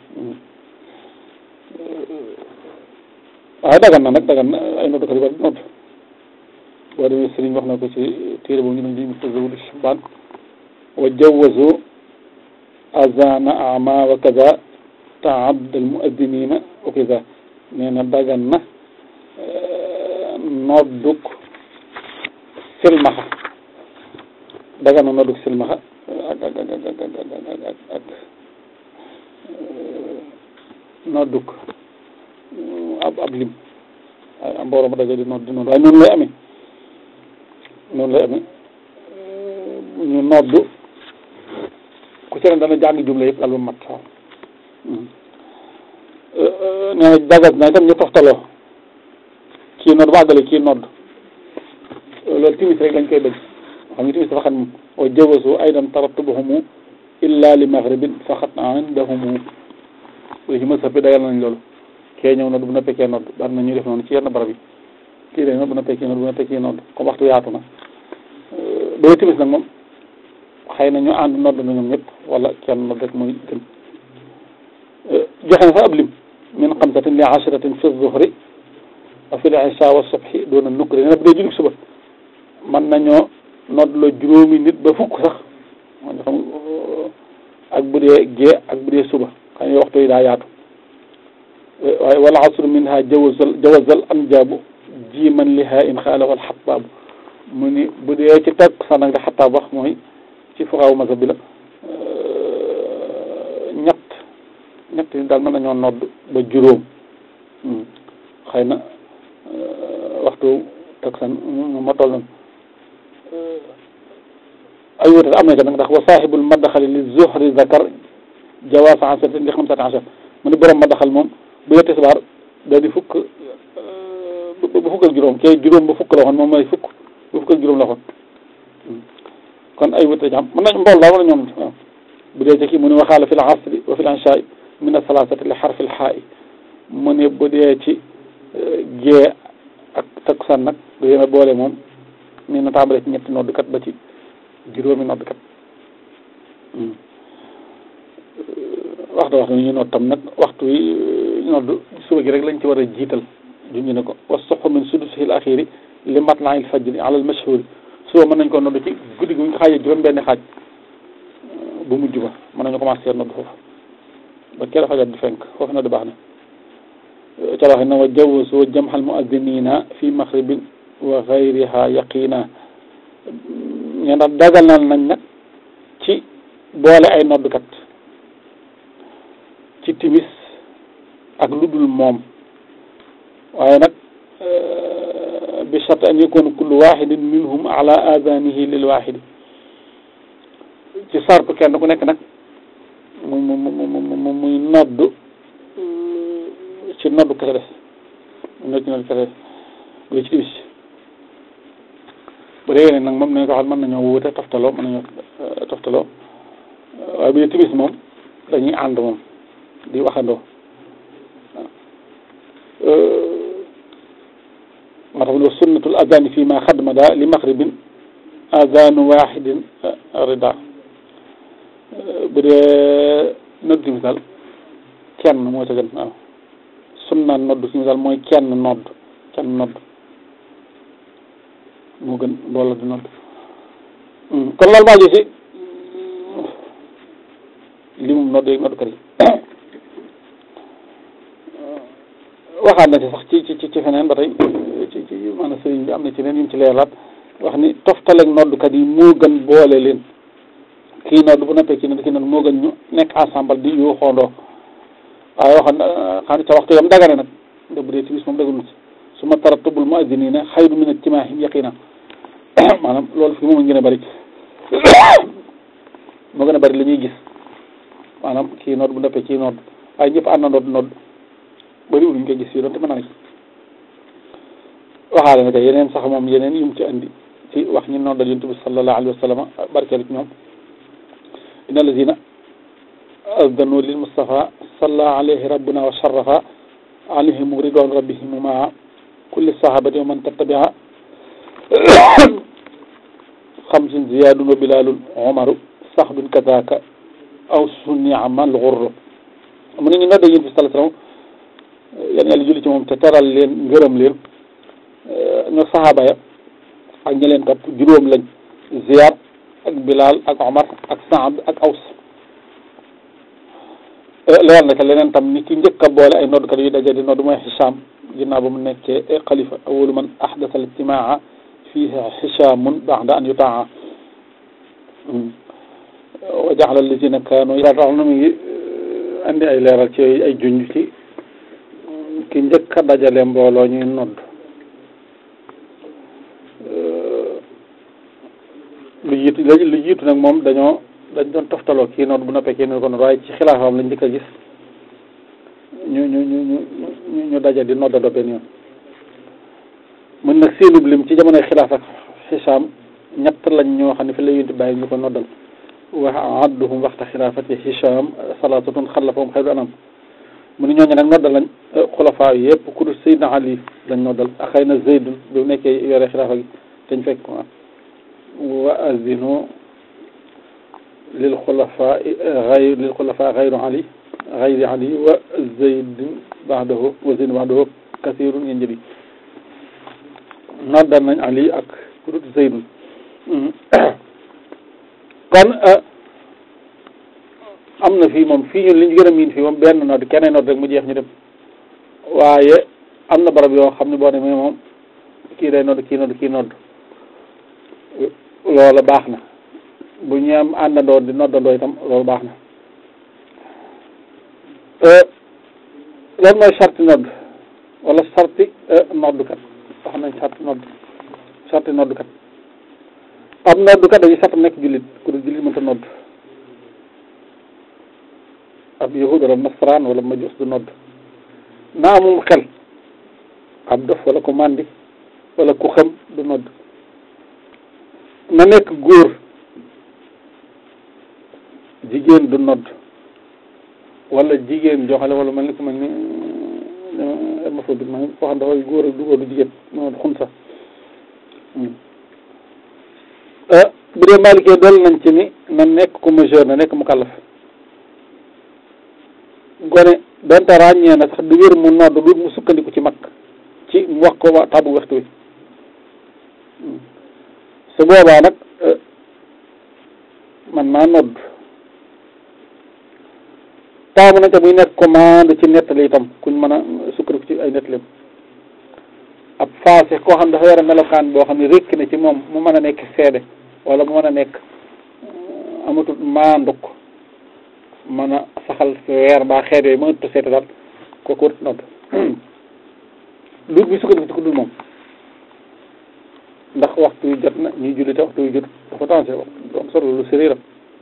waaye dagan na nag dagan na ay noddkat yu bari nodd boo demee sëriñ wax na ko ci téere boobu ñu ne ñu ko zawdu shubaan wa jawazu azana ama wa kaza taabd al muaddinina wa kaza nee na dagan na nodduk silmaxa dagan na nodduk silmaxa ak ak ak ak ak ak nodduk ab ab lim waaye am mbooloo ma daje di nodd di nodd waaye noonu lay amee noonu lay amee ñu nodd ku ci ne dana jàng jumla yëpp daal ba mat waaw nee na dagat na itam ñu toftaloo kii nodd ba àggale kii nodd loolu timis rek lañ koy bëgg xam nga timis dafa xam wa jawasu aydan tarattubuhumu illa li maghribin faqat indahumu lu ci mësa bi dagal nañ loolu kee ñëw nodd bu noppee kee nodd daan na ñuy def noonu ci yenn barab yi kii day nodd bu noppee kii nodd bu noppee kii nodd comme waxtu yaatu na booy timis nag moom xëy na ñu ànd nodd na ñoom ñëpp wala kenn nodd rek mooy gën joxe na fa ab lim min xamsatin li ashratin fi zuhri wa fil isha wa subhi doona nukkri nee na bu dee julli suba mën nañoo nodd la juróomi nit ba fukk sax man xam ak bu dee gée ak bu dee suba xam ne waxtu yi daa yaatu waaye wala asru minha jawazal jawazal anjaabu ji man liha in xaala wal xattaabu mu ni bu dee ci teg sax nag da xattaab wax mooy ci fuqaawu mazhab bi la ñett ñett yi daal mën nañoo nodd ba juróom xëy na waxtu teg san ma toll noonu ay wute am na ca nag ndax wa saaxibul madaxali li zuhri zakar jawaasa asratin li xamsati ashar mu ni borom madaxal moom bu dee tisbaar da di fukk ba fukk ak juróom kay juróom ba fukk la waxoon moom mooy fukk ba fukk ak juróom la waxoon kon ay wute ci am mën nañ mbool daal wala ñoom waaw bu dee ci kii mu ne waxaala fi l asri wa fi l inshaai min asalaasati li xarfi l xaa'i mu ne bu dee ci gée ak takkusaan nag du yéen a boole moom ni na tàmbale ci ñetti noddukat ba ci juróomi noddukat waxtu waxtu ñu nodd tam nag waxtu yi nodd suba gi rek lañ ci war a jiital junñu ne ko wa soxu min sudusil axiri li matlail fajri ala al mashhuri suba mën nañ ko nodd ci guddi gi ñu xaajee juróom benn xaaj bu mujj ba mën nañu commencé nodd foofu ba kera fajar di fenk foofu nodd baax na ca waxe na wa jawazu wa jamxal muazinina fi maxribin wa xayriha yaqina ñe ndax dagal na nañ nag ci boole ay noddukat ci timis ak lu dul moom waaye nag bi shart an yakuna kullu waxidin minhum ala adanihi lil waxidi ci sartu kenn ku nekk nag mu mu mu mu muy nodd ci noddu kese des mu nodd ci noddu kese des bu dee ci timis bu dee nag moom nañ ko xam mën nañoo wuute toftaloo mën nañoo toftaloo waaye bu dee timis moom dañuy ànd moom di waxandoo moo tax wa sunnatul adani fii ma xadmada li maxribin adanu waxidin rida bu dee noddu timis daal kenn moo ca gën waaw sunna noddu timis daal mooy kenn nodd kenn nodd moo gën mbooloo di nodd kon loolu maa ngi ci li mu nodd yeeg noddkat yi waxaat na ci sax ci ci ci feneen ba tey ci ci maanaam sëriñ bi am na ci leen yu mu ci leerlaat wax ni toftaleeg noddkat yi moo gën boole leen kii nodd bu noppee kii nodd kii nodd moo gën ñu nekk ensemble di yoo xoondoo waaye waxoon xam ne ca waxtu yam dagane nag da bu dee timis moom daganul si su ma taratubul muazziniina xayru min ijtimaahim yaqina maanaam loolu fi moom gën a bëri moo gën a bëri li ñuy gis maanaam kii nodd bu noppee kii nodd waaye ñëpp ànd na nodd nodd bëriwul ñu koy gis fii doon te mën naa ci waxaale na kay yeneen sax moom yeneen yu mu ci andi ci wax ñi noddal yonent bi sallallahu alayhi wa sallam barkeelu ci ñoom inna allazina azdanu lil mustafa salla alayhi rabbuna wa sharafa alayhim ridwan rabbihim maa kulli sahabati wa man tattabia xamsin ziyadun wa bilalun omaru saxbin kazaka aw sunniamal xurru mu ne ñu noddal yonent bi sallallahu alayhi wa sallam yan yàlla julli ci moom te teral leen ngërëm leen ñoo saxaaba ya ak ñi leen topp juróom lañ Ziyaad ak Bilal ak Omar ak Saad ak Aws leer na te leneen tam ni ki njëkk a boole ay noddkat yu daje di nodd mooy Hicham ginnaaw ba mu nekkee xalifa awalu man ahdasa al ijtimaa fiihi Hichamun ba'da an yutaa wa jaxala allazina kaanu yaa tax na mu ngi andi ay leeral ci ay junj ci ki njëkk a dajale mbooloo ñuy nodd lu jiitu lu jiitu nag moom dañoo dañ doon toftaloo kii nodd bu noppee kii nodd ko nodd waaye ci xilaafam lañ njëkk a gis ñu ñu ñu ñu ñu daje di noddandoo benn yoon mën nag seenub lim ci jamonoy xilaaf ak xisaam ñett lañ ñoo xam ne fi la yunti bàyyi ñu ko noddal wa adduhum waxta xilaafati hisham salaasatun xalafahum xayru anam mu ni ñooñu nag noddal lañ xulafaa yëpp ku dul Seydina Ali lañ noddal ak xëy na Zeydun bi mu nekkee yore xilaafa gi dañ fekk ko wa azinu lil xulafaa xayr lil xulafaa xayru Ali xayri Ali wa Zeydun baxdahu wa Zeydun baxdahu kasirun ngeen jëli noddal nañ Ali ak ku dut Zeydun kon am na fii moom fii ñun li ñu gën a miin fii moom benn nodd keneen nodd rek mu jeex ñu dem waaye am na barab yoo xam ne boo demee moom kii day nodd kii nodd kii nodd loola baax na bu ñu am àndandoo di noddandoo itam loolu baax na loolu mooy sarti nodd wala sarti noddukat wax nañ sarti nodd sarti noddukat am noddukat dañuy sartam nekk jullit ku dul jullit mënta nodd ab yahud wala nasaraan wala majus du nodd naa amum xel ab dof wala ku màndi wala ku xam du nodd na nekk góor jigéen du nodd wala jigéen joxale wala mel ni ku mel ni hermaphrodiite ma koo xam dafay góor ak du góor du jigéen noonu xun sax bu dee maalikee dool nañ ci ni na nekk ku majeur na nekk mu kàllaf gone donte ràññee na sax du wér mu nodd du mu sukkandiku ci mag ci mu wax ko wa tàbbu waxtu wi su boobaa nag man naa nodd taamu nañ te muy nekk commande ci nettali itam kuñ mën a sukkandiku ci ay nettalim ab faase koo xam dafa yore melokaan boo xam ne rékk na ci moom mu mën a nekk seede wala mu mën a nekk amatul maanduk mën a saxal weer baa xeet yooyu mënatu seete daal kooku wër nodd lu bi sukkandiku ci ku dul moom ndax waxtu yu jot na ñuy julli te waxtu yu jot dafa tensé waxtu am solo lu sériiram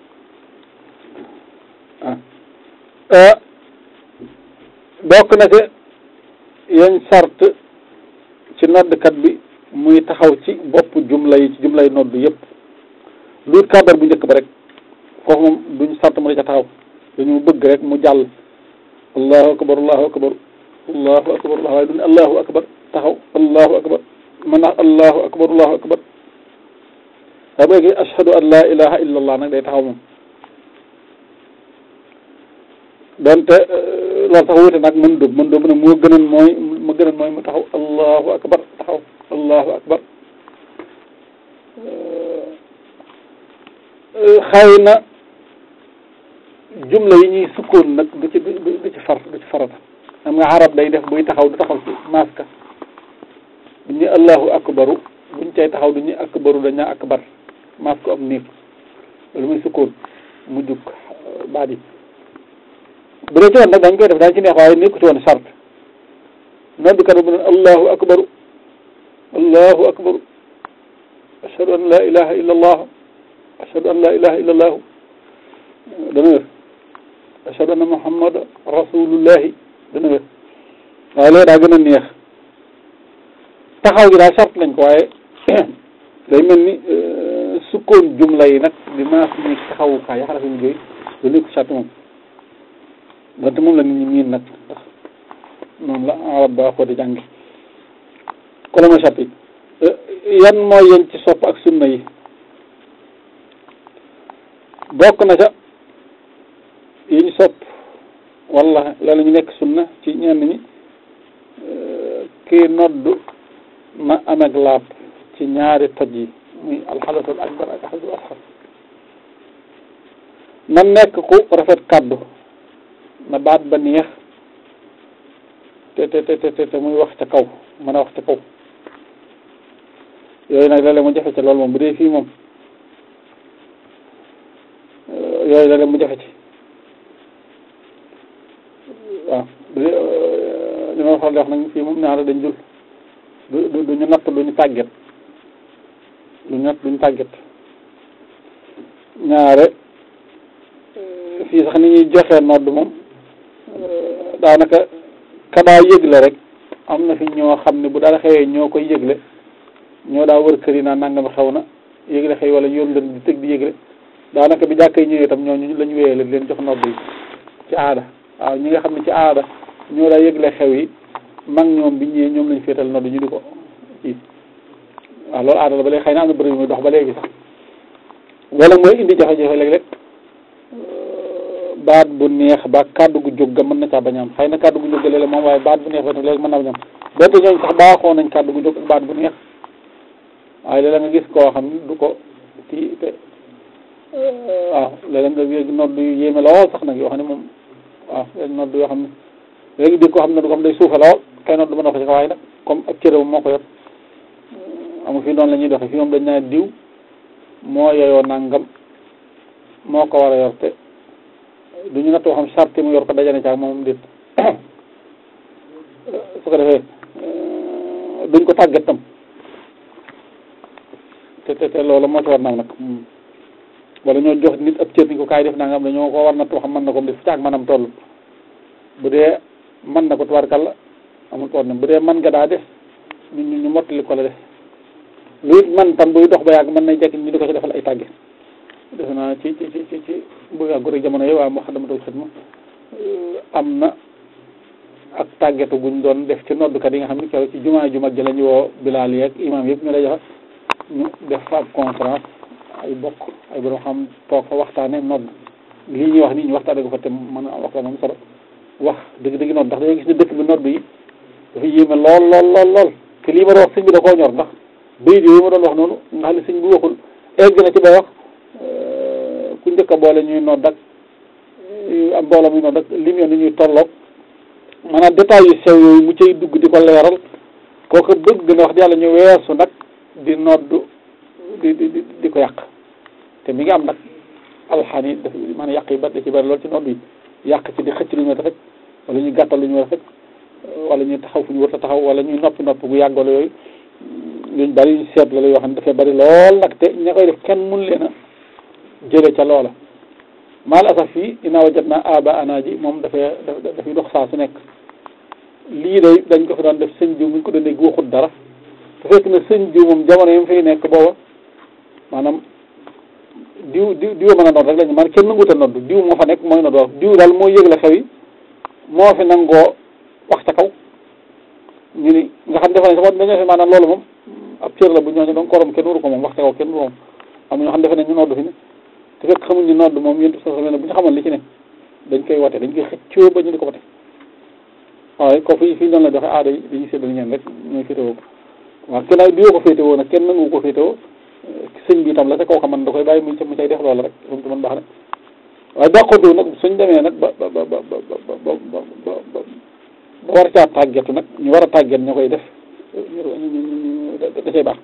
ah bokk na ci yañ sart ci noddkat bi muy taxaw ci bopp jumla yi ci jumlay nodd yëpp luut kàbbar bu njëkk ba rek foofu moom duñ sart mu di ca taxaw dañu bëgg rek mu jàll allahu akbar allahu akbar allahu akbar allah waaye duñ allahu akbar taxaw allahu akbar man naa allahu akbar allahu akbar daa bëgg ashhadu an la ilaha illa allah nag day taxaw moom donte loolu sax wuute nag mën dóob mën dóob ne moo gënoon mooy mu gënoon mooy mu taxaw allahu akbar taxaw allahu akbar xëy na jumla yi ñuy sukkoon nag du ci du ci far du ci farata xam nga arab day def buy taxaw du taxaw ci maska bu ñu allahu akbaru buñ cay taxaw du ñu akbaru dañaa akbar maska am néeg loolu muy sukkoon mu jug baat yi bu dee ci woon nag dañ koy def dañ ci neex waaye nekku ci woon sart noddukat bu ne allahu akbaru allahu akbaru ashhadu an la ilaha illa allah ashhadu an la ilaha illa allahu dana wér ashhadu anna muhammad rasulullahi dana wér waaye loolu daa gën a neex taxaw gi daal sart lañ ko waaye day mel ni sukkoon jumla yi nag di maas ni taxawukaay yaxara fi mu jóy lu nekk sart moom donte moom la nit ñi miin nag ndax noonu la arab ba ko di jàngi ko la mooy sart yi yan mooy yéen ci sopp ak sunna yi bokk na ca yi ñu sopp wala la ñu nekk sunna ci ñenn ñi kii nodd na ameeg laab ci ñaari toj yi muy alxadatul akbar ak alxadatul asxar na nekk ku rafet kàddu na baat ba neex te te te te te muy wax ca kaw mën a wax ca kaw yooyu nag léeg-léeg mu jafe ci loolu moom bu dee fii moom yooyu léeg-léeg mu jafe ci waaw bu dee li ma faral di wax nag fii moom ñaara dañ jul du du ñu natt du ñu tàgget du ñu natt du ñu tàgget ñaare fii sax ni ñuy joxe nodd moom daanaka kadaa yëgle rek am na fi ñoo xam ne bu dara xewee ñoo koy yëgle ñoo daa wër kër yi naa nangam xew na yëgle xëy wala yoon leen di tëg di yëgle daanaka bi jàkka yi ñëwee itam ñooñu lañu wéyale leen jox nodd yi ci aada waaw ñi nga xam ne ci aada ñoo daa yëgle xew yi mag ñoom bi ñëwee ñoom lañu féetal nodd ñu di ko kii waaw loolu aada la ba léegi xëy na am na bëri muy dox ba léegi sax wala mooy indi jafe-jafe léeg-léeg baat bu neex ba kàddu gu jóg ga mën na caa bañ am xëy na kàddu gu jóg ga léeg-léeg moom waaye baat bu neex ba tam léegi mën naa bañ am donte ñooñu sax baaxoo nañ kàddu gu jóg ak baat bu neex waaye léeg-léeg nga gis koo xam ne du ko kii te waaw léeg-léeg nga yëg nodd yu yéeme lool sax nag yoo xam ne moom waaw léegi nodd yoo xam ne léegi di ko xam ne du ko xam day suufe lool kay nodd mën na ko ci waaye nag comme ak cëram moo ko yor amu fi noonu la ñuy doxe fi moom dañ naa diw moo yeyoo nangam moo ko war a yor te du ñu nattoo xam charte mu yor ko dajane caag moom dit su ko defee duñ ko tàggat tam te te te loolu moo ci war naam nag wala ñoo jox nit ab cër ni ko kaay def nangam dañoo ko war nattoo xam mën na ko def caag manam toll bu dee mën na ko tubaarkàlla amul problème bu dee mën nga daa def ñu ñu mottali ko la def lu it man tam buy dox ba yàgg mën na jekk ñu di ko ci defal ay tàgge defe naa ci ci ci ci ci bu yàggu rek jamono yi waa Moukhaddamatoul Khidma am na ak tàggetu guñ doon def ci noddukat yi nga xam ne keroog ci jumaa ju mag ji la ñu woo bilaal yeeg imam yëpp ñu lay joxe ñu def fa ab conférence ay bokk ay borom xam toog fa waxtaane nodd lii ñuy wax nii ñu waxtaane ko fa te mën a waxtaan am solo wax dëgg dëgg nodd ndax dañoo gis ne dëkk bi nodd yi dafa yéeme lool lool lool lool te lii ma doon wax sëñ bi da koo ñor ndax bayit yooyu ma doon wax noonu nga xam ne sëñ bi waxul egg na ci bay wax ku njëkk a boole ñuy nodd ak am mbooloo muy nodd ak lim yoon ni ñuy tolloog maanaam détails yu sew yooyu mu cay dugg di ko leeral kooku bëgg na wax di yàlla ñu weesu nag di nodd di di di ko yàq te mi ngi am nag alxaan yi daf maanaam yàq yi bari da ci bari lool ci nodd yi yàq ci di xëcc lu ñu war a fekk wala ñuy gàttal lu ñu war a fekk wala ñuy taxaw fu ñu war a taxaw wala ñuy noppi noppi gu yàggalo yooyu yuñ bari yuñ seet la yoo xam ne dafay bari lool nag te ña koy def kenn mun leen a jële ca loola maal asaf fii inaa wajat naa aba ana ji moom dafay dafay dox saa su nekk lii day dañ ko fi doon def sëñ jiw muñ ko doon dégg waxut dara te fekk na sëñ jiw moom jamono yi mu fiy nekk booba maanaam diw diw diw mën a nodd rek lañu man kenn nanguta nodd diw moo fa nekk mooy nodd wax diw daal moo yëgle xew yi moo fi nangoo wax ca kaw ñu ni nga xam defe nañ sax dañoo fi maanaam loolu moom ab cër la bu ñooñu doon korom kenn waru ko moom wax ca kaw kenn waru moom am ñoo xam defe nañ ñu nodd fi ne te fekk xamuñ ñu nodd moom yéen sa ne bu ñu xamoon li ci ne dañ koy wate dañ koy xëccoo ba ñu di ko wate waaye ko fi fii noonu la doxe aada yi dañuy séddale ñeen rek ñooy féetewoo ko waaw kenn ay diwoo ko féetewoo nag kenn nangu ko féetewoo sëñ bi itam la te kooka man da koy bàyyi mu mu cay def loolu rek moom man baax na waaye dàqontu nag suñ demee nag ba ba ba ba ba ba ba ba war caa tàggetu nag ñu war a tàgget ñu koy def da cay baax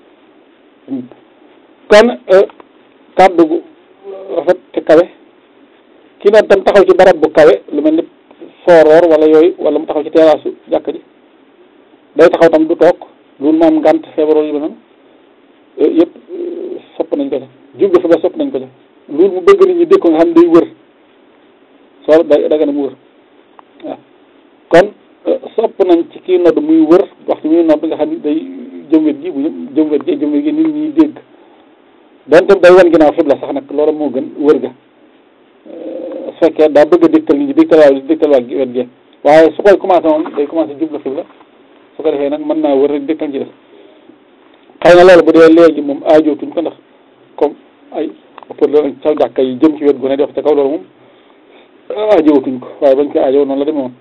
kon kàddu gu rafet te kawe kii noonu tam taxaw ci barab bu kawe lu mel ni sooroor wala yooyu wala mu taxaw ci teraasu jàkk ji day taxaw tam du toog loolu moom ngànt feebaroo yu noonu yëpp sopp nañ ko ca jublu fa ba sopp nañ ko ca loolu mu bëgg nit ñi dégg ko nga xam ne day wër soo da daga na mu wër waaw kon sopp nañ ci kii nodd muy wër waxtu muy nodd nga xam ne day jëm wet gi bu jëm wet gi jëm wet gi nit ñi dégg donte day wan ginnaaw xibla sax nag loolu moo gën wër ga su fekkee daa bëgg a dégtal nit ñi dégtal waa dégtal waa wet gi waaye su koy commencé moom day commencé jublu xibla su ko defee nag mën naa wër rek dégtal ci def xëy na loolu bu dee léegi moom aajootuñ ko ndax comme ay pour la sa jàkka yi jëm ci wet gu ne def ca kaw loolu moom aajowatuñ ko waaye bañ ko aajow noonu la demee woon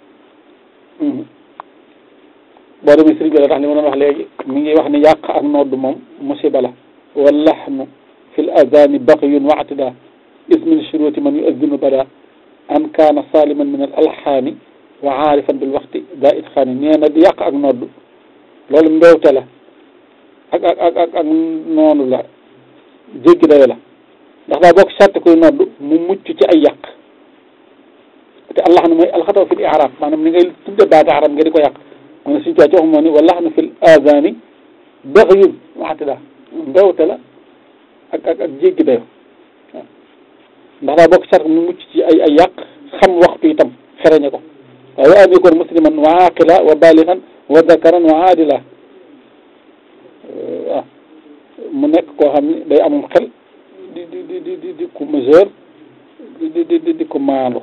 boo demee sëriñ bi la tax li ma doon wax léegi mi ngi wax ni yàq ak nodd moom musiba la wa laxnu fi l azani baxyun wa atida is min shuruti man yuaddinu bada an kaana saliman min al alxaani wa aarifan bil waxti daa itxaani nee na di yàq ak nodd loolu mbewte la ak ak ak ak ak noonu la jéggi dayo la ndax daa bokk sàtt koy nodd mu mucc ci ay yàq te allah nu mooy alxataw fi l i'raab maanaam ni ngay tudde baati arab nga di ko yàq mu ne suñu tuwaa ci wax moo ni wa laxnu fi l azani baxyun wa atida mbewte la ak ak ak jéggi dayo waaw ndax daa bokk sàtt mu mucc ci ay ay yàq xam waxtu itam xereñe ko waaye wa an yakun musliman wa aqila wa baligan wa dakaran wa aadila waaw mu nekk koo xam ni day amum xel di di di di di di ku mesure di di di di ko maandu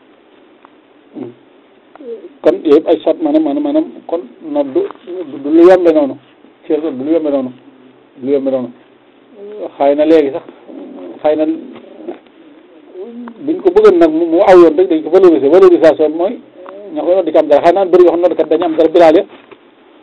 kon yooyu ay sot maanaam maanaam maanaam kon noddu du lu yombe noonu ci du lu yombe noonu du lu yombe noonu xëy na léegi sax xëy na buñ ko bëggoon nag mu aw yoon rek dañ ko valoriser valorisation mooy ña koy noddi ci am dara xëy naan bëri yoo xam noddkat dañu am dara bilaal ya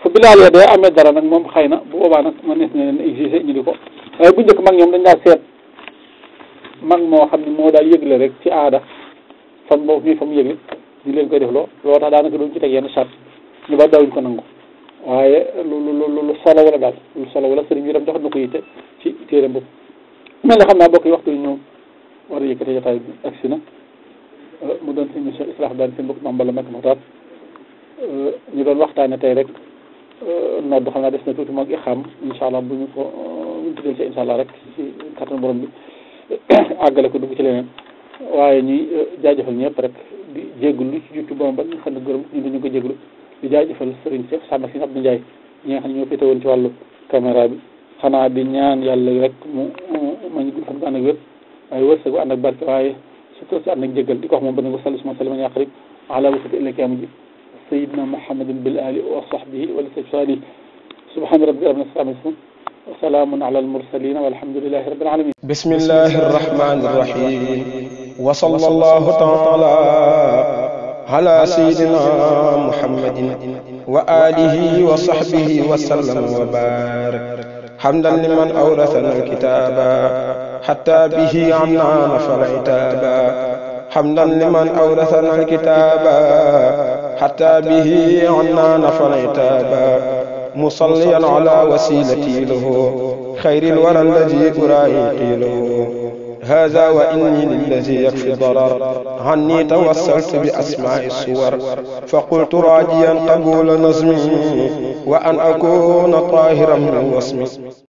fu bilaal ya dee amee dara nag moom xëy na bu boobaa nag ma nees ne leen exigé ñu di ko waaye bu njëkk mag ñoom dañ daa seet mag moo xam ne moo daa yëgle rek ci aada fan boobu fii fa mu yëgle ñu leen koy def loo loo tax daanaka doon ci teg yenn charte ñu ba dawuñ ko nangu waaye lu lu lu lu solo wala daal lu solo wala sëriñ bi tam jox na ko yitte ci téere boobu mel na xam naa bokk yi waxtu yi ñëw war a yëkkate jotaay bi agsi na mu doon émission islah daan seen bokk mambala mak maxtaat ñu doon waxtaane tey rek nodd xam naa des na tuuti moog i xam incha allah bu ñu ko buñu tuddee si incha allah rek ci kattan borom bi àggale ko dugg ci leneen waaye ñuy jaajëfal ñëpp rek di jéggul lu ci jukki borom ba ñu xam ne gërëm ñu dañu ko jégglu di jaajëfal Serigne Cheikh Samba si Abdou Ndiaye ñi nga xam ne ñoo féete woon ci wàllu caméra bi xanaa di ñaan yàlla rek mu ma ñu gudd fan bu ànd ak wér waaye wërsëg bu ànd ak barke waaye surtout si ànd ak jéggal di ko wax moom ba nga salli suma salima yaqrib ala wasati illa kiyama ji sayidna muhammadin bil ali wa sahbihi wa li sali subhana rabbika rabbil izzati amma yasifun wa salamun ala al mursalin walhamdulillahi rabbil alamin bismillahi arrahmani arrahim wa sallallahu taala ala sayidina muhammadin wa alihi wa sahbihi wa sallam wa barak حمدا لمن أورثنا الكتاب حتى به عنا نفر عتابا حمدا لمن أورثنا الكتاب حتى به عنا نفر عتابا مصليا على وسيلتي له خير الورى الذي أرائي له هذا وإني للذي يكفي الضرر عني توسلت بأسماء الصور فقلت راجيا قبول نظمي وأن أكون طاهرا من وصمي